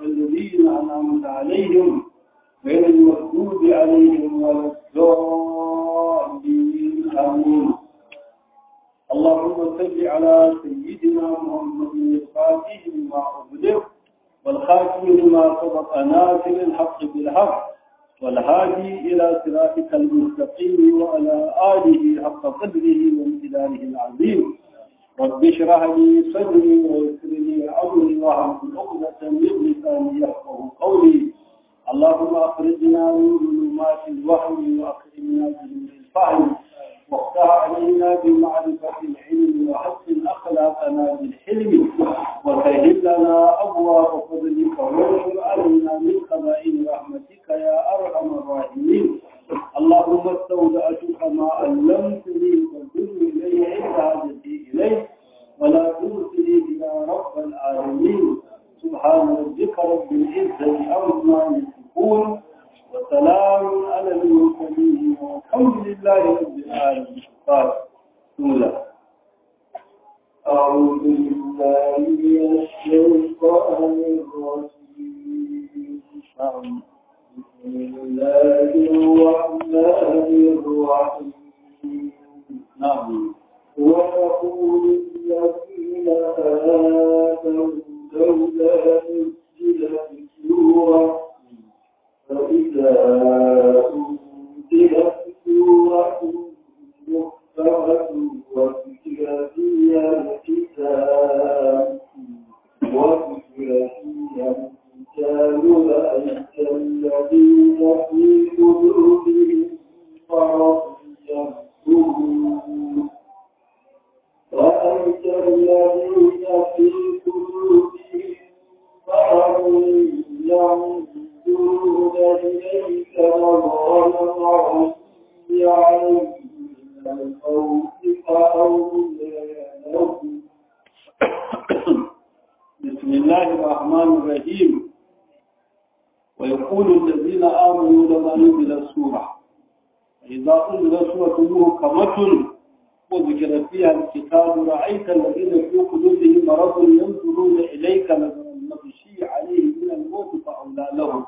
الذين أنعمت عليهم غير المغضوب عليهم ولا الضالين آمين اللهم صل على سيدنا محمد الفاتح لما أغلق والخاتم لما سبق ناصر الحق بالحق والهادي إلى صراطك المستقيم وعلى آله حق قدره وامتداره العظيم رب اشرح لي صدري ويسر لي أمري واحلل عقدة من لساني يفقه قولي اللهم أخرجنا من ظلمات الوهم وأكرمنا بنور الفهم وافتح علينا بمعرفة العلم وحسن أخلاقنا بالحلم وسهل لنا أبواب فضلك وانشر علينا من خزائن رحمتك يا أرحم الراحمين اللهم استودعتك ما علمتني فانظر إلي عند حاجتي إليه ولا ترسلي يا رب العالمين سبحان ربك رب العزة عما يصفون وسلام على المرسلين والحمد لله رب العالمين قال سورة أعوذ بالله من الشيطان الرجيم بسم الله الرحمن الرحيم نعم ويقول الذين آمنوا لولا نزلت سورة فإذا أنزلت سورة محكمة وذكر فيها الكتاب وذكر فيها الكتاب رأيت الذين في قلوبهم مرض ينظرون رأيت الذين في قلوبهم مرض ينظرون إليك نظر العين عليهم من الخوف فأولى لهم بسم الله الرحمن الرحيم ويقول الذين آمنوا لما نزل السورة إذا أنزل سورة محكمة وذكر فيها الكتاب رأيت الذين في قلوبهم مرض ينظرون إليك نظر المغشي عليه من الموت فأولى لهم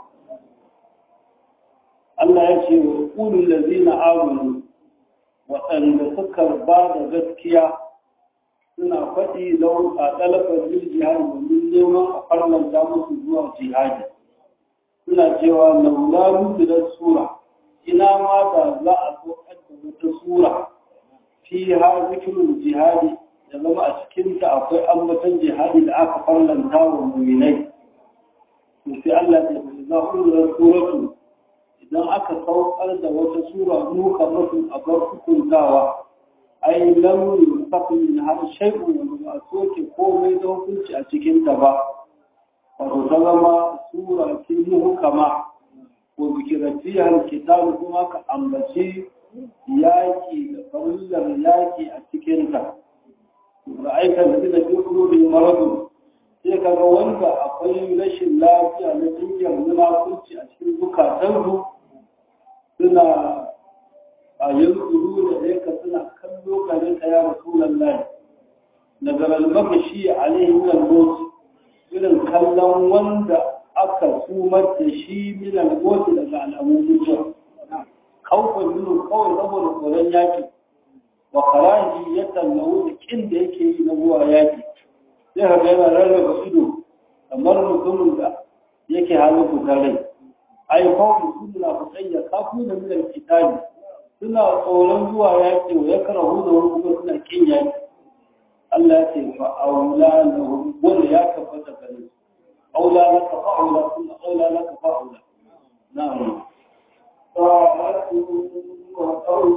Allah ya ce wa ƙulun lazina amanu waɗanda suka ba da gaskiya suna faɗi don a ɗalafar yin jihadi domin neman a farlanta musu zuwa jihadi suna cewa laula nuzilar sura ina ma da za a zo da wata sura fi ha zikirin jihadi da zama a cikinta akwai ambatan jihadi da aka farlanta wa muminai to sai Allah ya ce za ku nuzilar suratu idan aka saukar da wata sura nuka mafi a bar hukuntawa ai lam yusaf min har shay'un wa ba soke komai da hukunci a cikin ta ba wato ta zama sura ce muhkama ko bikiratiya alkitab kuma ka ambaci yaki da farillar yaki a cikin ta ra'aika da da dukkan bi maradu sai kaga wanda akwai rashin lafiya na jinyar munafurci a cikin zukatansu suna a yanzuru da ɗaya suna kallo gare ka ya rasulan lai daga almakashi a alaihi al irin kallon wanda aka sumar da shi min al daga al'amun mutuwa kawfan nuna kawai saboda tsoron yaki wa karahi ya tallawo da kin da yake yi na zuwa yaki sai ka ga yana rarraba ido kamar mutumin da yake halin fitar rai ai kawai su munafiqai ya kafu da min al-kitabi suna tsoron zuwa yaƙi wa yakrahu da wani kuma suna kin yaƙi Allah ya ce fa aula lahum wanda ya tabbata gare su aula laka fa aula kuma aula laka fa aula na'am طاعة وقول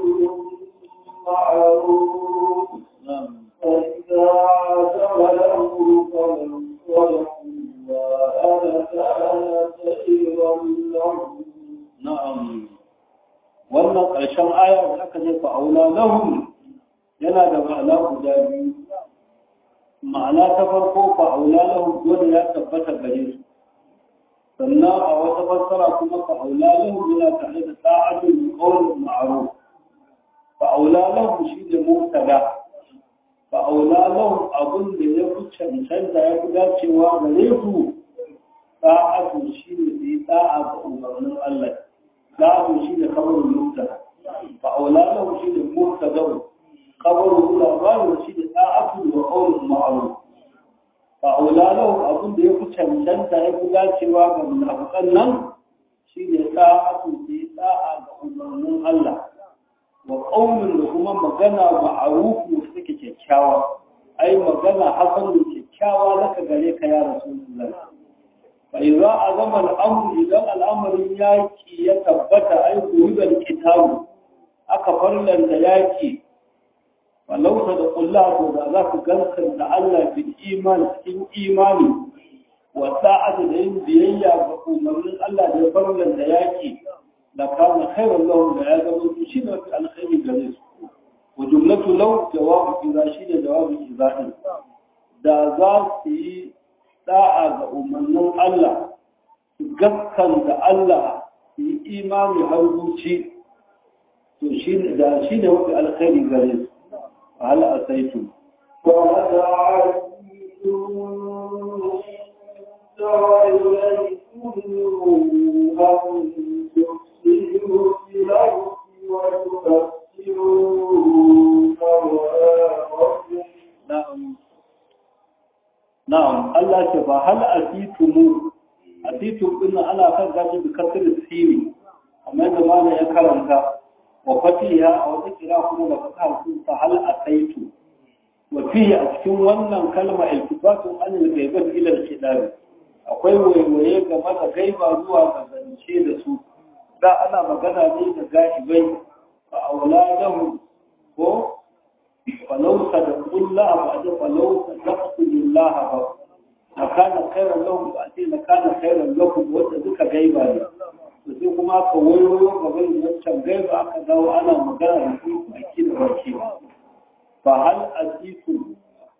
معروف na'am فإذا عزم الأمر فمن صدقوا وأنا كان خيرا لهم na'am wannan ƙarshen aya da aka ce fa aula lahum yana da ma'ana guda biyu ma'ana ta farko fa aula lahum dole ya tabbata gare su sannan a wata fassara kuma fa aula lahum yana tare da ta'atul qawl ma'ruf fa aula lahum shi da mubtada fa aula lahum abun da ya fi cancanta ya fi dacewa gare su sa'atu shi ne su yi da'a ga umarnin Allah sa'atu shi ne kabarin mubtada fa aulalahu shi ne mubtada kabarin labarin shi ne sa'atu wa qawlun ma'ruf fa aulalahu abin da ya fi cancanta ya fi dacewa ga munafiqan nan shi ne sa'atu su yi da'a ga umarnin Allah wa qawlun da kuma magana ma'ruf da suke kyakkyawa ai magana hasan da kyakkyawa laka gare ka ya rasulullah فإذا أظم الأمر إذا الأمر ياكي يتبت أي قريب الكتاب أكفر لن ياكي ولو صدق الله ذاك قلق تعالى بالإيمان في إيماني وساعة العلم بيئة فقوم من الله يفر لن ياكي لكان خير الله لعادة وتشير في الخير جليس وجملة لو جواب إذا شير جواب إذا da za su yi da'a ga umarnin Allah gaskan da Allah yi imani har zuci to shi da shi ne wani alkhairi gare su a hal asaitu na'am Na'am, Allah ce ba hal asitumu, asitum ɗin ana kan gashi da kasar siri, amma da mana ya karanta, wa fatiha a wata kira kuma da fata sun fa hal asaitu. Wa fiye a cikin wannan kalma iltifatun an yi gaibat ilar kidabi. Akwai waiwaye game da gaiba zuwa ga zance da su. Da ana magana ne da ga'ibai fa auladahu ko فلو صدقوا الله بعد فلو صدقتم الله بعد لكان خيرا لهم بعد لكان خيرا لكم وتذك غيبا sai kuma ka wayo gaban wancan gaiba aka dawo ana magana da su baki da baki fa hal asiku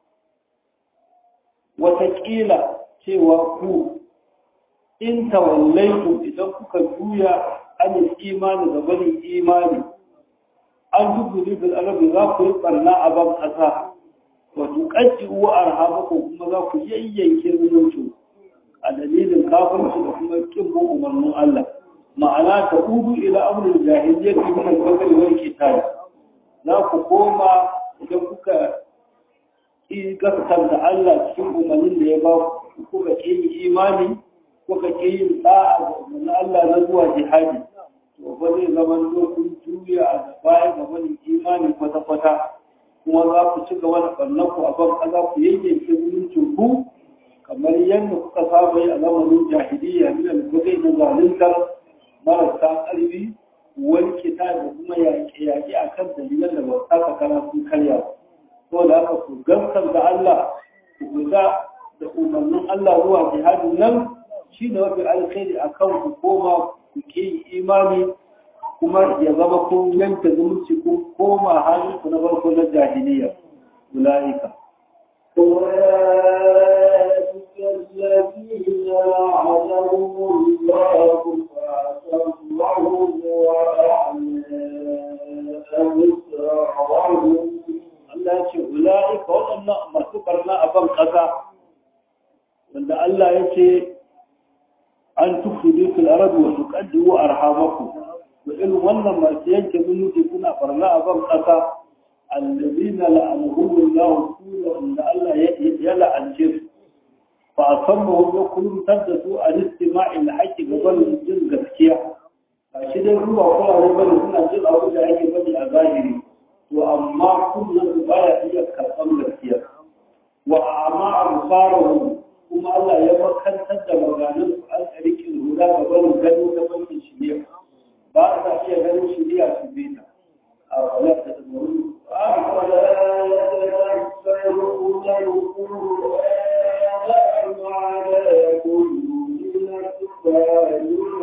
wataƙila cewa ku in tawallaitu idan kuka juya an imani da bani imani an dubuli bil arabi za ku yi barna a ban kasa wa tuqaddi wa arhabakum kuma za ku yayyanke zumunci a dalilin kafirci da kuma kin bin umarnin Allah ma'ana ta udu ila amrul jahiliyyati min al-qatl wal qital za ku koma idan kuka ki gaskanta Allah cikin umarnin da ya ba ku kuka ki imani kuka ki yin da'a ga umarnin Allah na zuwa jihadi to ba zai zama kun juya a da baya ga wani imani kwata-kwata kuma za ku ci gaba da ɓannan ku a ban kaza ku yayyanke zumuncin ku kamar yadda kuka saba yi a zamanin jahiliya min al-gudai na zaluntar marasa ƙarfi wani kita da kuma yaƙe-yaƙe a kan dalilan da ba su taka kara sun karya ba da haka ku gamsar da Allah ku guda da umarnin Allah zuwa jihadin nan shi ne mafi alkhairi a kan ku koma ku ke imani kuma ya zama kun yanke zumunci kun koma halin ku na farko na jahiliya ulaika الذين لعنهم الله فأسمعهم وأعلى أسرارهم Allah ya ce ula'ika waɗannan masu ƙarna a ban ƙasa wanda Allah ya ce an tufudu fil arabi wa tuqaddu arhamakum wa irin wannan masu yanke zumunci suna barna a ban ƙasa allazina la'anuhumullahu sura wanda Allah ya la'ance su fa asammuhum ya kulumtar da su a istima'il haqqi gaban jin gaskiya ba shi dai ruwa kula bane suna jin abu da ake bane a zahiri to amma kullum baya iya karɓar gaskiya wa amma amsaruhum kuma Allah ya makantar da maganin su an tsarikin huda ga barin gano ta bankin shirya ba sa iya ganin shirya su bi ta a wala ta tsamoru أفلا يتدبرون القرآن على كل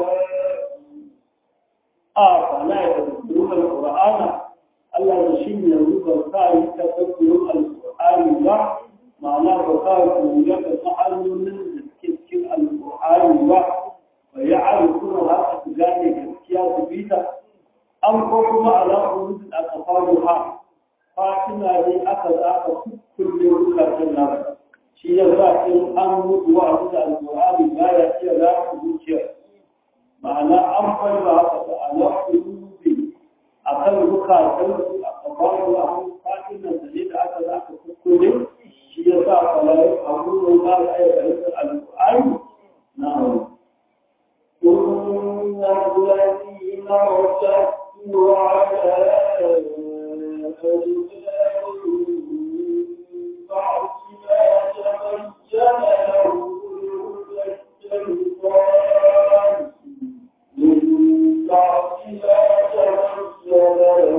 a fala ya tsamoru al-qur'ana Allah ya shi ne yanzu ba sa yi ta tsamoru al-qur'ani ba ma'ana ba sa ku ga ma'anonin da suke cikin al-qur'ani ba wa ya'rifuna haka su gane gaskiya su bi ta an ko kuma ala urudin aka faru ha fatina ne aka za aka kulle bukatun nan shi ya sa in an mutu wa abu da alƙur'ani ba ya iya rafa zuciya ma'ana an farba haka da ala kulubi a kan zukatan su a kabaru a kan fatinan da ne da aka za ka kuskure shi ya sa kwalaye a wurin ba ya iya karanta alƙur'ani na hannu ثم الذين ارتدوا على أدبارهم بعد ما تبين لهم الشيطان من بعد ما تبين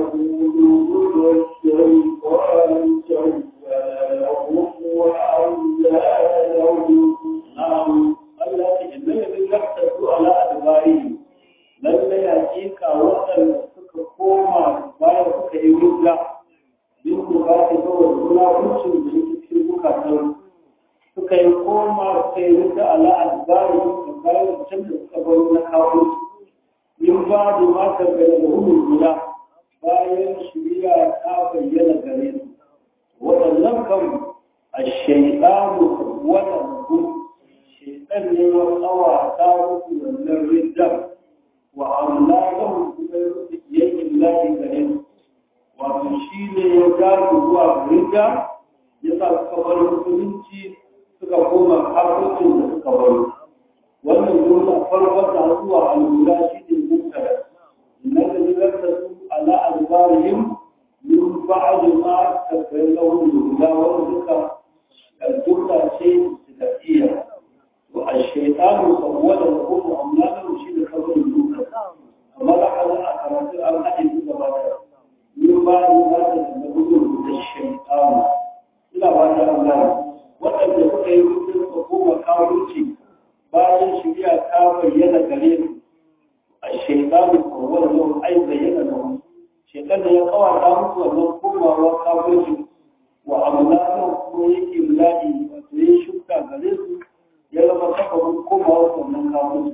لهم الشيطان سول لهم وأملى لهم na'am Allah ya ce inna yadin yaktatu ala adbari lalle hakika waɗanda suka koma bayan suka yi hujja bin bukati saboda munafuncin da yake cikin bukatan suka yi koma suka yi hujja ala adbari da bayan can da suka bari na kawo min ba da mata gare da hudun guda bayan shirya ta bayyana gare su waɗannan kan الشيطان ولهم shaitan ne ya tsawata musu wannan riddar wa amma lahum kuma ya rufe yayin lahi gare su wato shi ne ya gano zuwa ridda ya sa suka bar musulunci suka koma kafircin da suka bar wannan jumla farkon da zuwa al'ula shi ne mutara inna da jirarta su ala albarihim min ba'd ma tabayyana lahum al-huda wa duka jumla ce da iya والشيطان سول لهم أملاكهم شيء خبر المنكر أما لحظ أكرات الأحد الزبادة من بعد ما تتبعون الشيطان إلى بعد أملاك وأن يكون يمكن حكومة كاوتي bayan shirya ta bayyana gare su a shekaru kowar yau ai bayyana da wani shekar da ya kawata musu wannan komawa kafirci wa amulakan kuma yake mulaki wato ya shuka gare su ya zama sababin komawa wannan kafin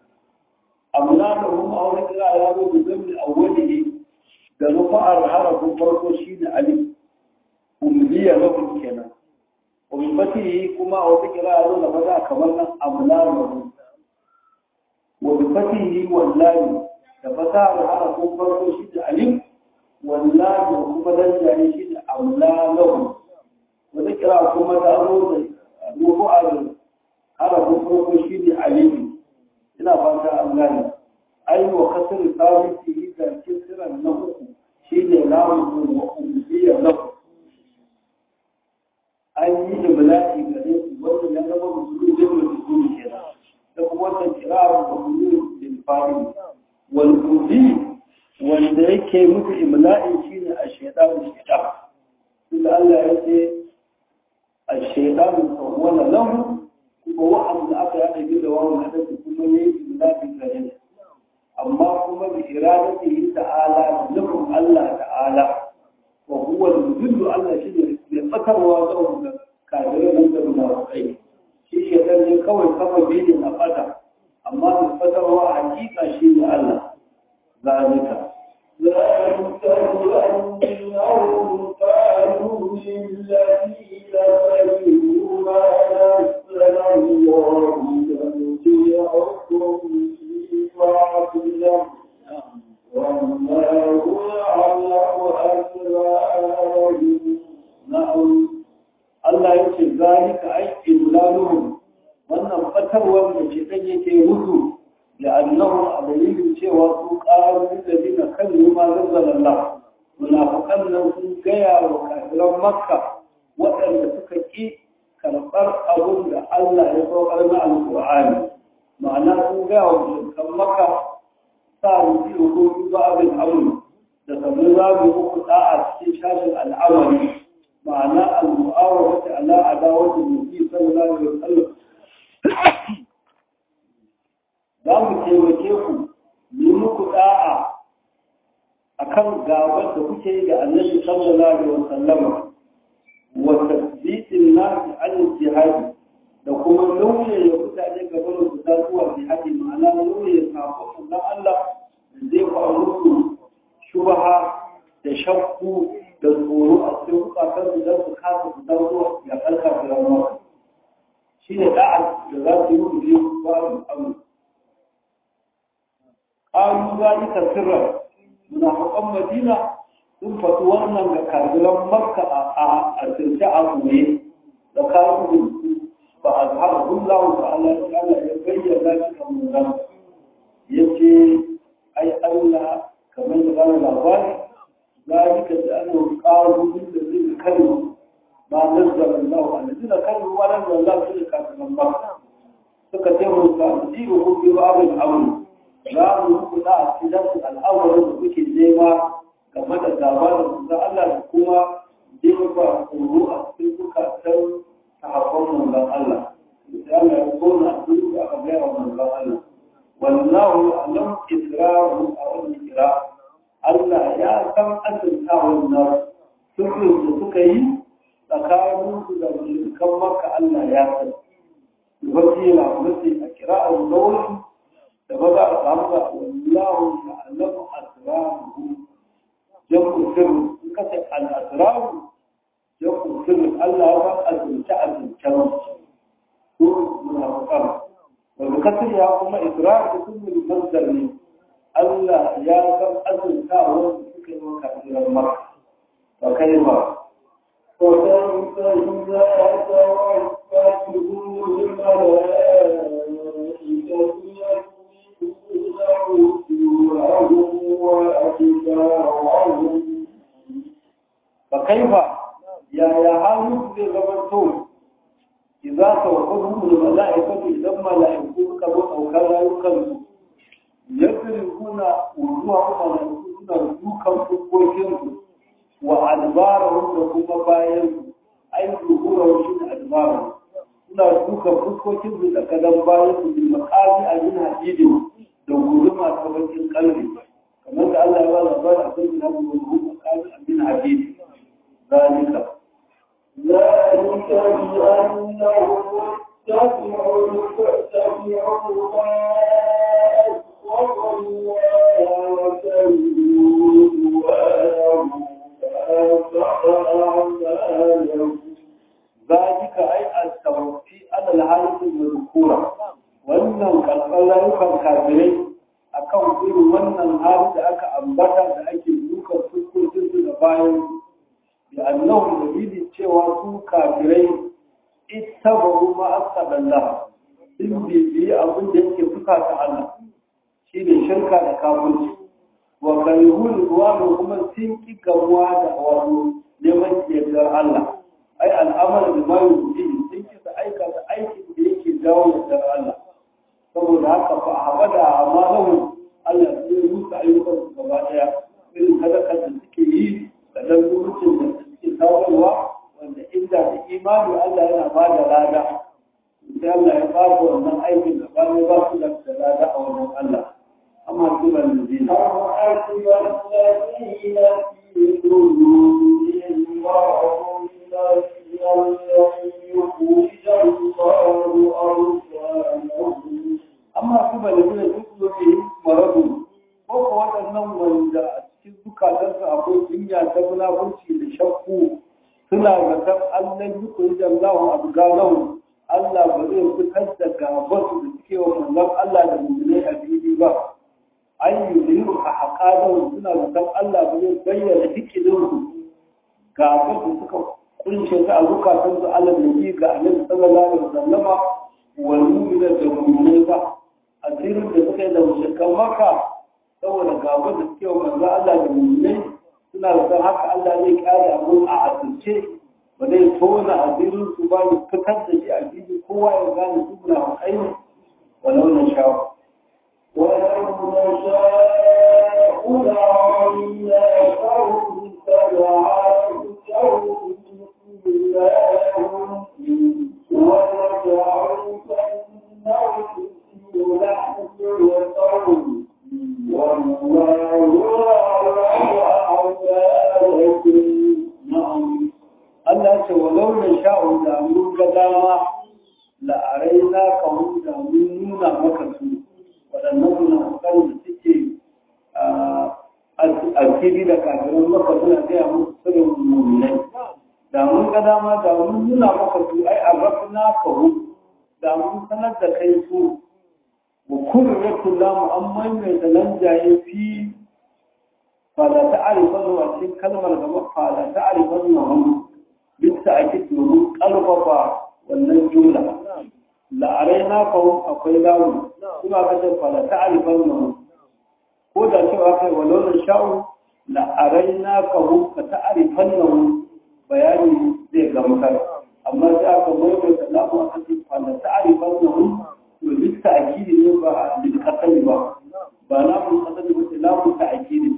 abu na da kuma a wani kira ya zo da zami a wani ne da rufa'ar harafin farko shi ne alif umbiya lahum kenan ummati kuma a wata kira ya zo da maza kamar nan abu na da mu wa bi fatihi wallahi da fasahar harafin farko shi ne alif wallahi kuma dan jari shi ne amla lahum wata kira kuma ta zo da rufa'ar harafin farko shi ne aliyu ina fata an gane ai wa kasar sabiti yi ga kisiran na uku shi ne lamun wa umbiya na uku an yi ibla'i gare su wanda ya zama musulun da mai musulun kenan da kuma wannan kirar da musulun bin fari wal umbi wanda yake musu ibla'i shi ne a shaidan shaidan inda Allah ya ce a shaidan sawwala lahu kuma wa'anda aka yaɗa biyu da wawan hadasi kuma ya yi imlafi gare su amma kuma bi iradati yi ta'ala da nufin Allah ta'ala wa huwa al-mudillu Allah shi ne mai fatarwa ga wanda kafirai nan da munafiqai shi shi dan ne kawai kafa bidin a fata amma mai fatarwa a hakika shi ne Allah zalika ذلك بأنهم قالوا للذين كرهوا ما نزل الله سنطيعكم في بعض الأمر والله يعلم أسرارهم na'am Allah ya ce zalika aiki dulaluhum wannan fatarwar da ke dan yake mutu da annahu a dalilin cewa su ƙaru da dina kan ma zazzalalla munafiqan nan sun gaya wa kafiran makka waɗanda suka ƙi karɓar abun da Allah ya saukar na alƙur'ani ma'ana sun gaya wa mushrikan makka sa mu ji hukumin ba'abin amru da sabbin zamu muku da'a cikin shashin al'amari ma'ana al-mu'awara ta ala adawati nabi sallallahu alaihi wasallam za mu taimake ku yi muku da'a akan gabar da kuke yi da annabi sallallahu alaihi wasallam wa tasbitin nasi an jihadi da kuma lauye ya mutane gaban su ta zuwa jihadi ma'ana lauye ya samu na Allah da zai faru shubaha da shakku da tsoro a cikin bukatan su don su kasa su dan zuwa ya kalka firan shi ne da'a da za su yi mutu biyu babu amu ƙalu zalika sirran munafiqan madina sun faɗi wannan ga kafiran makka a asirce a goye da kafin ba a zahara hullahu ta'ala ta'ala ya bayyana shi kan munan ya ce ai Allah kamar da bani labari zalika da an yi ƙaru da zai kallu ma nazzara Allah a nazina kallu ma nazzara Allah su da kafiran makka suka taimaka a jiru ko biyu abin abu za mu yi kuɗa a cikin al'amuran da kuke nema game da gaba da kusa Allah da kuma jefa tsoro a cikin zukatan sahabban manzon Allah. Da Allah ya kona a cikin da aka gaya wa manzon Allah. Wallahu alam israru a wannan kira. Allah ya san asirta wannan sirrin da suka yi tsakaninsu da mushrikan maka Allah ya san. Wasila mace a kira'ar nauyi da ba za a samu da wallahu ya'lamu asraruhu jam'u sirr in ka ce al-asrar jam'u sirr Allah ya san azumta azumta ko munafiqan wanda kasir ya kuma israr da kullu manzar ne Allah ya san azumta wanda suka yi maka jiran maka wa kai ba وكيف إذا توفتهم الملائكة فكيف يا يا حالك زي زمانتو إذا توقفهم الملائكة إذا ملائكة كبر أو كلا يكلم يضربون وجوههم ملائكة يوكم فوقهم وأدبارهم لكم بايهم أي ظهورهم شن أدبارهم suna dukan fuskokin su da kadan bayan su bil maqami a yin hadidi da guduma ta bakin kalbi kamar da Allah ya ba labarin a kan na gudu maqami a yin hadidi zalika ذلك بأنهم اتبعوا اتبعوا ما أسخط الله وكذبوا رضوانه فأسخط أعمالهم ذلك أي التوفي على الحالة المذكورة wannan karɓar rayukan kafirai a kan irin wannan hali da aka ambata da ake dukan fuskokin su da bayan da annahu dalili cewa su kafirai ita ba ma asaballah sun bibiyi abin da yake fuka ta Allah shi ne shirka da kafirci wa karihun ruwa kuma sun ki gamuwa da wato neman yardar Allah ai al'amar da ma yuji sun kisa aikata aikin da yake jawo yardar Allah saboda haka fa habada amalahu Allah sai rusa ayyukan su gaba daya irin sadakar da suke yi da dan lokacin da suke kawowa wanda inda da imani Allah yana ba da lada sai Allah ya ba da wannan aikin da ba ba su da lada a wannan Allah amma su ban da zina أم حسب الذين في قلوبهم مرض amma su ba da gina duk zobe maradu ko ko waɗannan wanda a cikin zukatansu akwai jinya ta munafurci da shakku suna zaton Allah yi kuri da Allah abu galahu Allah ba zai fitar da gabasu da suke wa manzon Allah da mummunai a fili ba an yi ziru a haƙaɗin suna zaton Allah ba zai bayyana hikilinsu gabasu suka kunshe ta a zukatansu Allah da yi ga annabi sallallahu alaihi wasallama wal mu'mina da mu'minai ba asirin da suka yi da mushrikan maka saboda gaba da suke wa manzo Allah da mu'minai suna da san haka Allah zai kare abu a asirce ba zai tona asirin su ba ya fitar da shi a fili kowa ya gane su na kai ne walau na shawo ولو نشاء لعلناهم فجعلتهم Allah ce walau na sha'u da mun ga dama la'arai na kawo da mun nuna maka su waɗannan munafukan da suke alkiri da kafirin maka suna gaya musu sirrin mummunai da mun ga dama da mun nuna maka su ai a rafina kawo da mun sanar da kai su wa kullu yakullamu amma mai da nan jaye fi fala ta'rifan wa cikin kalmar gaba fala ta'rifan wa hum bisa ake domin kalfafa wannan jumla la'araina fa akwai lawu kuma ka ce fala ta'rifan wa hum ko da cewa kai walau na sha'u la'araina fa hum ka ta'rifan wa hum bayani zai gamsar amma sai aka maimaita lamu a kan fala ta'rifan wa hum to bisa akidi ne ba bil qatl ba ba lamu qatl ba lamu ta'kidi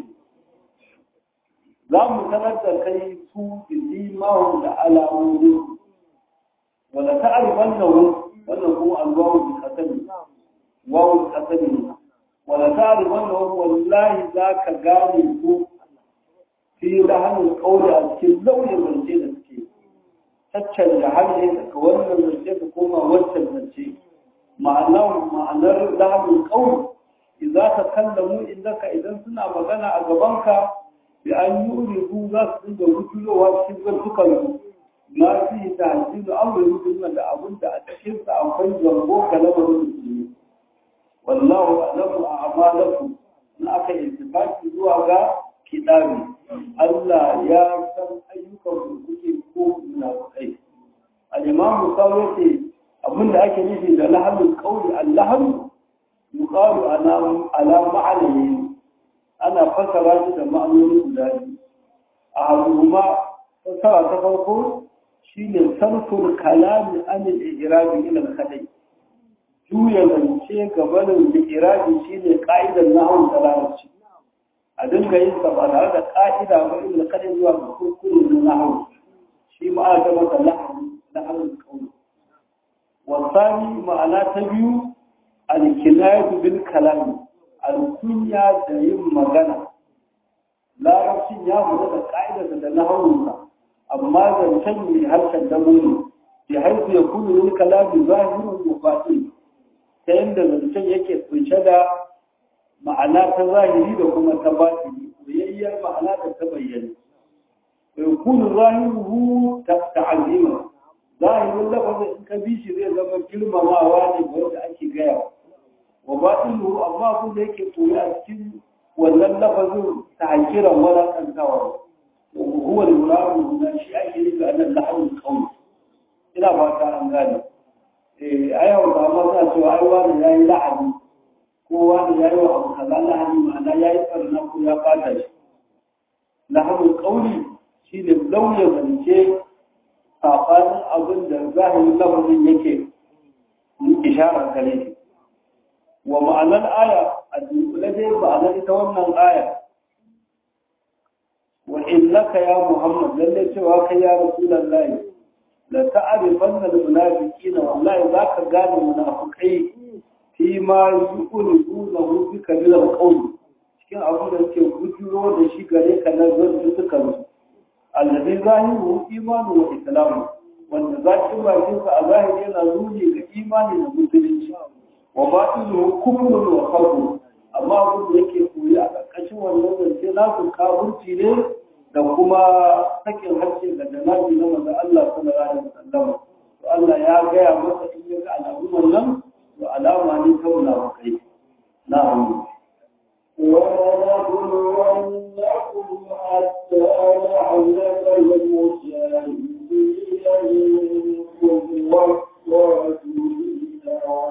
za mu sanar da kai su imamu da alamomi wanda ta arifan da wannan kuma alwawu bi kasani wawu bi kasani wanda ta arifan da wallahi za ka gane ku fi rahanin kauli a cikin lauyin zance da suke caccan da har ne daga wannan zance ka koma wancan zance ma'anar ma'anar rahanin kauli idan ka kallamu indaka idan suna magana a gabanka bi an yi urihu za su dinga rujulowa cikin zartukan na fi ta hanci da an bai rujulo da abin da a cikinsa akwai zango ga lamarin musulmi wallahu alamu a amalaku na aka intifaki zuwa ga kidabi Allah ya san ayyukan da kuke ko munafikai al-imam Musawi yace abin da ake nufi da lahamul qawli al-lahm yuqalu ala ala ma'anayi ana fassara shi da ma'anoni guda biyu a haruma fassara ta farko shine sarfur kalami anil irabi ila al-khadai juya zance gabanin irabi shine ka'idar nahwu da larabci a dinga yin sa ba tare da ka'ida ba ila al-khadai zuwa ga kurkurin nahwu shi ma aka masa nahwu nahwu kauli wasani ma'ana ta biyu al-kinayatu bil kalami alkunya da yin magana larabcin ya mutu da ƙa'idarsa da na haunsa amma zancen mai harshen damo ne da haifu ya kunu yin kalabi zahirin mufaɗi ta yadda zancen yake kunshe da ma'ana ta zahiri da kuma ta batini soyayyar ma'ana da ta bayyana bai kunu zahiruhu ta ta'azima zahirin lafazin in ka bi shi zai zama girmamawa ne ga wanda ake gaya wa batinuhu amma abin da yake koyi a cikin wannan lafazin ta hakiran walakantawa huwa al-muradu na shi ake nufi a nan lahawul qawl ina ba ta an gane eh ai hawa da ma za cewa ai wani yayi lahani ko wani yayi wa abu kaza lahani ma'ana yayi farna ko ya fata shi lahawul qawli shine lauya zance safanin abin da zahirin lafazin yake isharar gare shi wa ma'anar aya a dunkule dai ma'anar ita wannan aya wa innaka ya muhammad lalle cewa kai ya rasulullahi la ta'rifanna al-munafiqina wallahi zaka gane munafikai fi ma yuqulunahu bika min al-qawl cikin abin da suke gujuro da shi gare ka na zuwa suka musu alladhi zahiru imanu wa islamu wanda zakin bakin sa a zahiri yana nuni ga imani da musulunci wa batilu kufrun wa kafur amma abin da yake koyi a ƙarƙashin wannan zance nasu kafurci ne da kuma sakin harshe da janabi na manzon Allah sallallahu alaihi wasallam to Allah ya gaya masa in ya ga alamun wannan to alama ne ta munafikai na'am ولنبلونكم حتى نعلم المجاهدين منكم والصابرين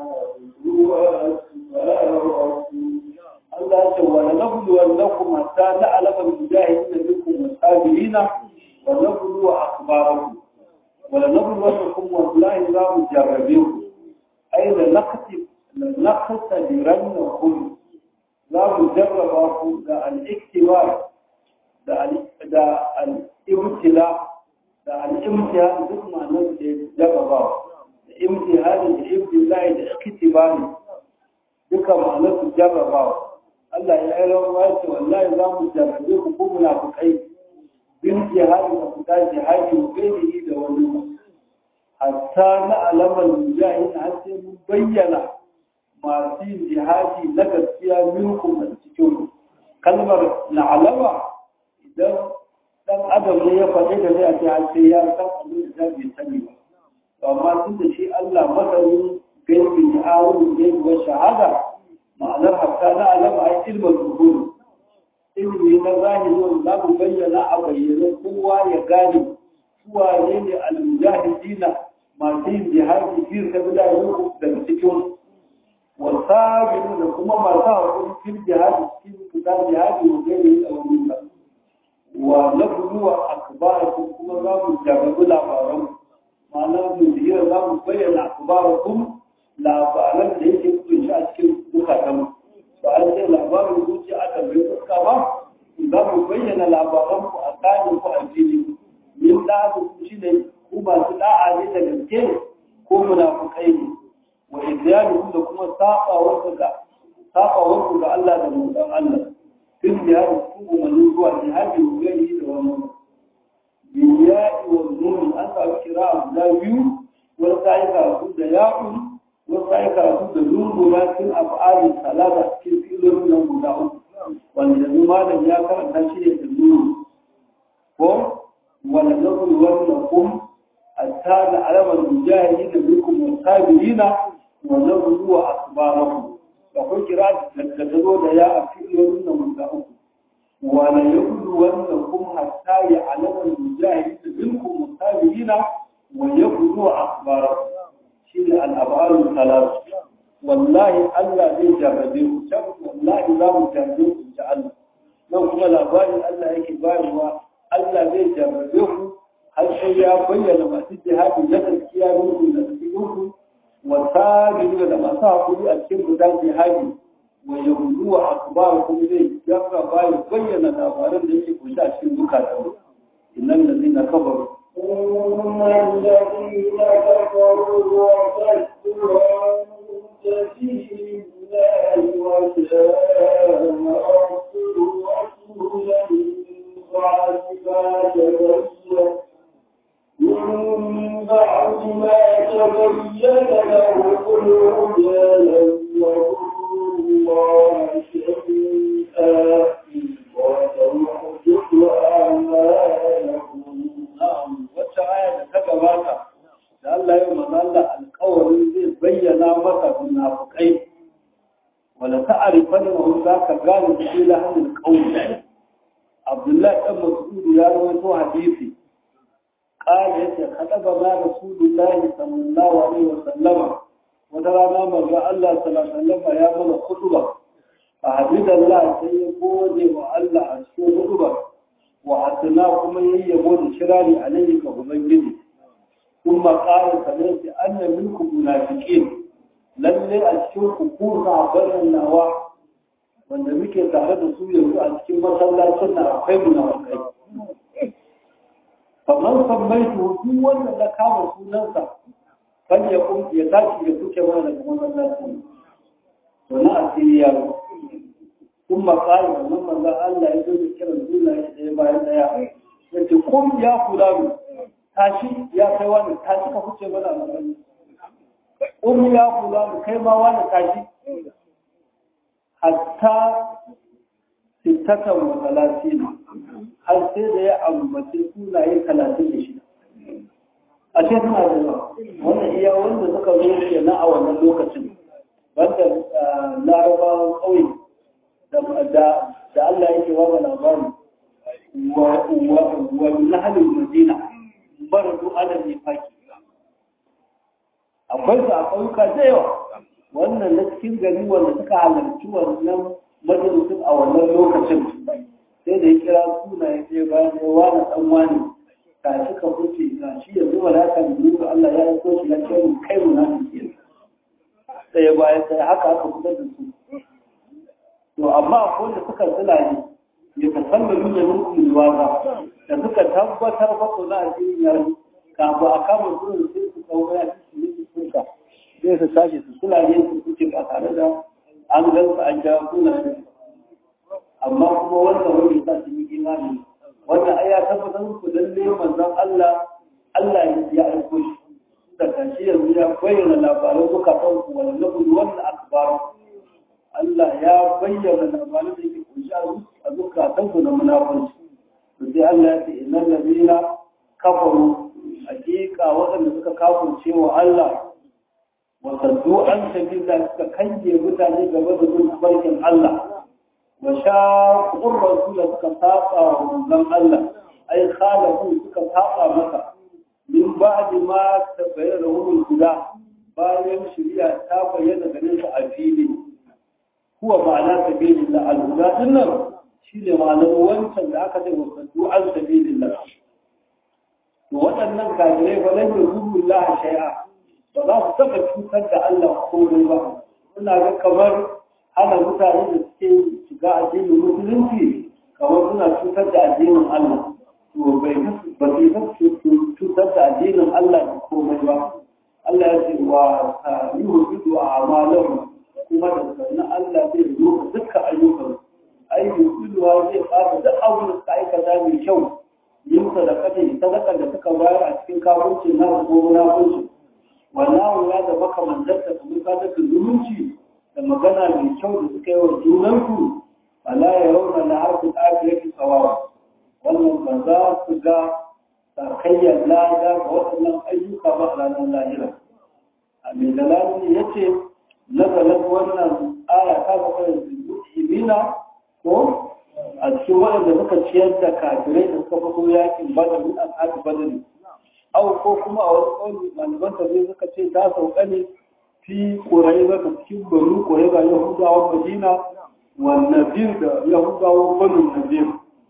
Allah ce wa la nablu wannakum hatta na'lama al-mujahidin minkum was-sabirin wa nablu akhbarakum wa la nablu wannakum wallahi za mu jarrabe ku ai la naqti la naqtadirannakum za mu jarraba ku da al-iktibar da da al-ibtila da al-imtihan duk ma'anar da jarrabawa da imtihanin da ibtilai da iktibari duka ma'anar su jarrabawa Allah ya yi rawa ce wallahi za mu jarrabe ku ko munafukai bin jihadi da fita jihadi wa gairihi da wani hatta na alamar mujahid har sai mun bayyana masu yin jihadi na gaskiya minkum a cikin ku kalmar na alama idan dan adam ne ya faɗi da zai a ce har sai ya san abin da bai sani ba amma tun da shi Allah masanin gaibi ne alim gaibi wa shahada ma'anar hatta na alama ai ilmin zuhur ilmi na zahiri wanda za mu bayyana a bayyane kowa ya gane suwa ne ne al-mujahidina masu yin jihadi fi sabilillah daga cikin wasabiru da kuma masu haƙuri fil jihadi cikin fita jihadi wa gani a wani wa na buluwa akbarakum kuma za mu jarabi labaran ma'ana mu zihira za mu bayyana akbarakum labaran da yake kunshi a cikin zukatan ba an sai labarin zuci aka bai fuska ba za mu bayyana labaran ku a tsarin ku a fili min da ku shi ne ku masu da'a ne da gaske ko munafukai ne wa idyanu da kuma sabawar ga sabawar ga Allah da mutan Allah fil jihadi cikin umarnin zuwa jihadi wa gani da wani biya'i wa nuni an samu kira guda biyu wani sa'i karatu da ya'un wani sa'i karatu da nunu na cikin af'alin salata cikin filolin nan guda uku wanda yanzu malam ya karanta shi ne da nunu ko wala naqul wa kum hatta la alama mujahidin minkum wasabirina wa nablu akbarakum akwai kira da ta zo da ya a filolin nan guda uku wala yablu wannakum hatta ya alama mujahidin minkum wasabirina wa yablu akbarakum shine al-abaru salat wallahi Allah zai jarrabe ku can wallahi za mu jarrabe ku da Allah nan kuma labarin Allah yake bayarwa Allah zai jarrabe ku har sai ya bayyana masu jihadi na gaskiya muku da cikin ku wa sabiru da masu hakuri a cikin gudan jihadi wa yahudu wa akbar kuma zai jarra bayan bayyana labaran da yake kunshi a cikin zukatan innal ladina kafaru ثم الذين كفروا وصدوا عن سبيل الله وجاء رسول رسولا بعد ما تبين من بعد ما تبين له الهدى لم يضروا الله شيئا وسيحدث أعمالهم na'am wacce aya da ta gabata da Allah ya manzo Allah alƙawarin zai bayyana maka munafikai wala ta'rifan wa za ka gane shi la hadin qawl Abdullah ibn Mas'ud ya rawaito hadisi قال يتي خطبنا رسول الله صلى الله عليه وسلم وترانا مرة الله صلى الله عليه وسلم يا من خطبة فحمد الله سيقول وألا أشكو خطبة وحسنا كما يبون شراري عليه كهبنجد ثم قال سمعت أن منكم منافقين lalle a cikin hukumar a nawa wanda muke tare da su yanzu a cikin masallacin na akwai munafikai kamar sammaitu duk wanda da kama sunansa kan ya kun ya tashi ya kuke mana daga masallacin to na asiri ya zo kun makari wannan manzan Allah ya zo da kiran sunaye ɗaya bayan ɗaya ya ce kun ya kula mu tashi ya kai wani tashi ka kuce mana a masallacin kun ya kula mu kai ma wani tashi hatta sittatan wa talatin har sai da ya ambaci sunaye talatin da shida a ce suna da yawa wannan iya wanda suka zo ke na a wannan lokacin wanda larabawan ƙauye da Allah yake wa labari wa nahalin madina baradu ala nifaki akwai su a ƙauyuka da yawa wannan na cikin gari wanda suka halarci wannan majalisun a wannan lokacin sai da ya kira suna ya ce bayan ya wani dan wani ka shi ka fice ga shi yanzu ba za ka nuna Allah ya yi shi ya ce mu kai mu na fice sai ya bayan sai haka aka fitar da su to amma akwai da suka tsila ne ya tasallalu da mulkin waza da suka tabbatar ba ko za a ji ya kafin a kama su sai su kawo ya ci su ne su sai su tashi su sula ne su kuce ba tare da an gan su an ja kuna ne amma kuma wanda wani sa su yi imani wannan ai ya tabbatar ku lalle manzon Allah Allah ya aiko shi da kashi yanzu ya bayyana labaran suka san ku wala nabudu wannan akbar Allah ya bayyana labaran da yake kunshi a zukatan ku na munafunci to sai Allah ya ce innal ladina kafaru hakika waɗanda suka kafirce wa Allah wasaddu an sabila suka kange mutane gaba da bin barkin Allah wa shaqur rasula suka saba wa manzon Allah ai khalafu suka saba masa min ba'di ma tabayyana lahum huda bayan shari'a ta bayyana gare su a fili huwa ma'ana sabilillah al-huda dinnan shine ma'anar wancan da aka ce wasaddu an sabilillah to waɗannan kafirai ba lan yuzu Allah shay'a ba za su taɓa cutar da Allah komai ba suna ga kamar hana mutane da suke shiga addinin musulunci kamar suna cutar da addinin Allah to bai ba su cutar da addinin Allah da komai ba Allah ya ce wa yuhdidu a'malahum kuma da sanin Allah zai rufe dukkan ayyukan ayyukan zai fara duk abin da suka aikata mai kyau yin sadakati sadakar da suka bayar a cikin kafircin na ko munafunci wallahu ya da makamantarsa da mukaddasa zumunci da magana mai kyau da suka yi wa junansu ala ya rauna na harkar afirki tsawawa wannan ba za su ga sakayyar lada ga waɗannan ayyuka ba a ranar lahira a mai dalali ya ce nazarin wannan aya ta ga da imina ko a cikin waɗanda suka ciyar da kafirai da suka fito yakin badar min ashabi badar aw ko kuma a wani ƙauni malaman tafsir suka ce ta sauka ne fi quraiba da cikin banu quraiba yahudawan madina wa nadir da yahudawan banu nadir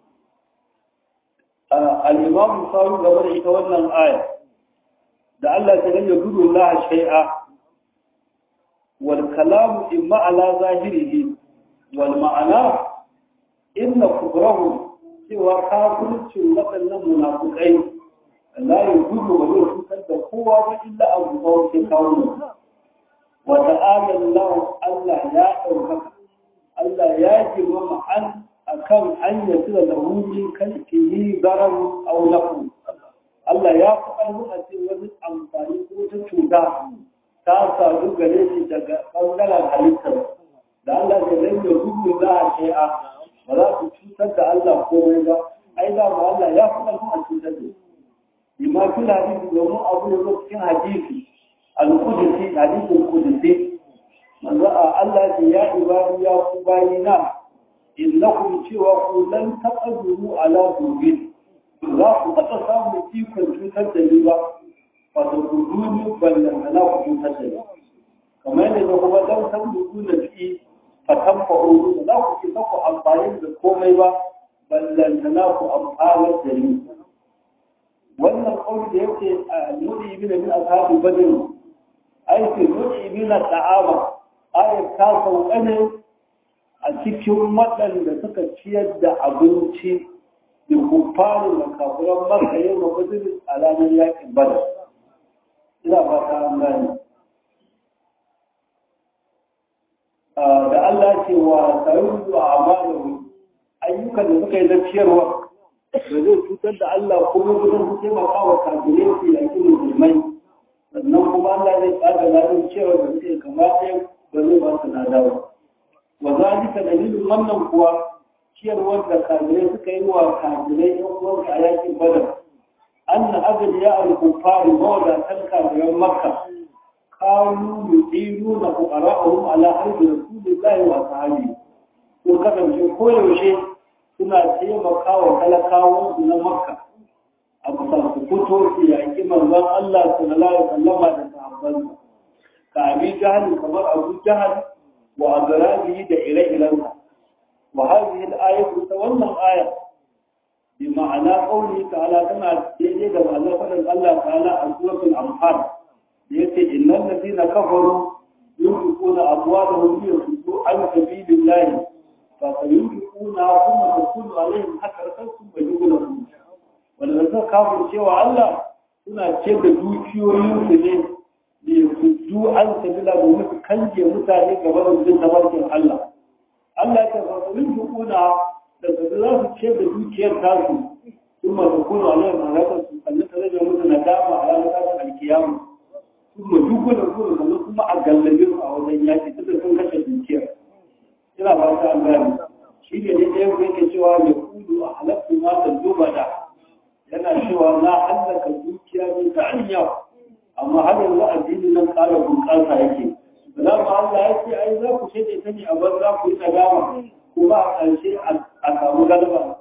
al-imam sawi gaba da ita wannan aya da Allah ta ganya gudu Allah shay'a wal kalamu imma ala zahirihi wal ma'ana inna kubrahu cewa kafircin waɗannan munafukai la ya gudu wa zai cutar da kowa ba illa abu da wace kawo ne wa ta'ala Allah Allah ya ɗaukaka Allah ya girmama an akan an ya tura da hujin kan kiyi garan aw lahu Allah ya fi ƙarfi a ce wani amfani ko ta cuta ta sadu gare shi daga ɓangaren halittar da Allah ya rage gudu za a shi'a ba za su cutar da Allah komai ba ai da ma Allah ya fi ƙarfi a cutar da bima fi hadisi domin abu da zo cikin hadisi al-qudsi hadisin qudsi manzo Allah ya ya ibadi ya ku bayina innakum cewa ku lan taqdiru ala dhubin za ku taɓa samun ikon cutar da ni ba ba da gudu ballan na ku cutar da ni kamar yadda kuma dan san gudu na fi fatan fa'uru da za ku isa ku amfani da komai ba ballantana ku amfanar da ni wannan kawai da yake a nuni ibina min ashabi badr ai fi nuni ibina ta'ama ayat ta sauka ne a cikin waɗanda suka ciyar da abinci da kufarin da kafuran maka yau na badr a ranar yakin badar ina ba ta an gane da Allah ce wa sayin zuwa amalu ayyukan da suka yi na ciyarwa da zai cutar da Allah kuma gudun su taimaka wa kafirai su yaki musulmai sannan kuma Allah zai tsada ladin cewa da suke kamata ba zai ba su lada ba wa zalika dalilin wannan kuwa ciyarwar da kafirai suka yi wa kafirai yan uwansu a yakin badar anna abin ya al-kufari mawadatan kafiran makka كانوا يطيلون فقراءهم على حرب رسول الله وأصحابه sun kasance koyaushe suna taimaka wa talakawansu na makka a bisa su fito su yaƙi manzon Allah sallallahu alaihi wasallama da sahabbansa ka abi jahal kamar abu jahal wa azrabihi da ire-irensa wa hadhihi al-ayatu ta wannan aya bi ma'ana qawli ta'ala tana daidai da ma'anar faɗin Allah ta'ala a suratul anfal yace innal ladina kafaru yunfiquna amwalahum liyasuddu an sabilillahi fa sayunfiquna thumma takunu alaihim hasratan thumma yughlabun wanda suka kafir cewa Allah suna ce da dukiyoyin su ne liyasuddu an sabila domin su kanje mutane gaba da jin tabarkin Allah Allah ya fa sayunfiquna da su za su ce da dukiyar tasu thumma takunu alaihim hasratan sannan ta rage musu nadama a ranar alkiyama kuma duk da kuma zama kuma a gallabe su a wajen yaki tunda sun kashe dukiyar ina ba ta gani shi ne ne ɗaya ku yake cewa ya kudu a halatta ma da duba da yana cewa na hallaka dukiya ne ta hanya amma har yanzu addini nan ƙara bunƙasa yake za mu Allah ya ce ai za ku shaɗe ta ne a bar za ku yi tsagama kuma a ƙarshe a samu galaba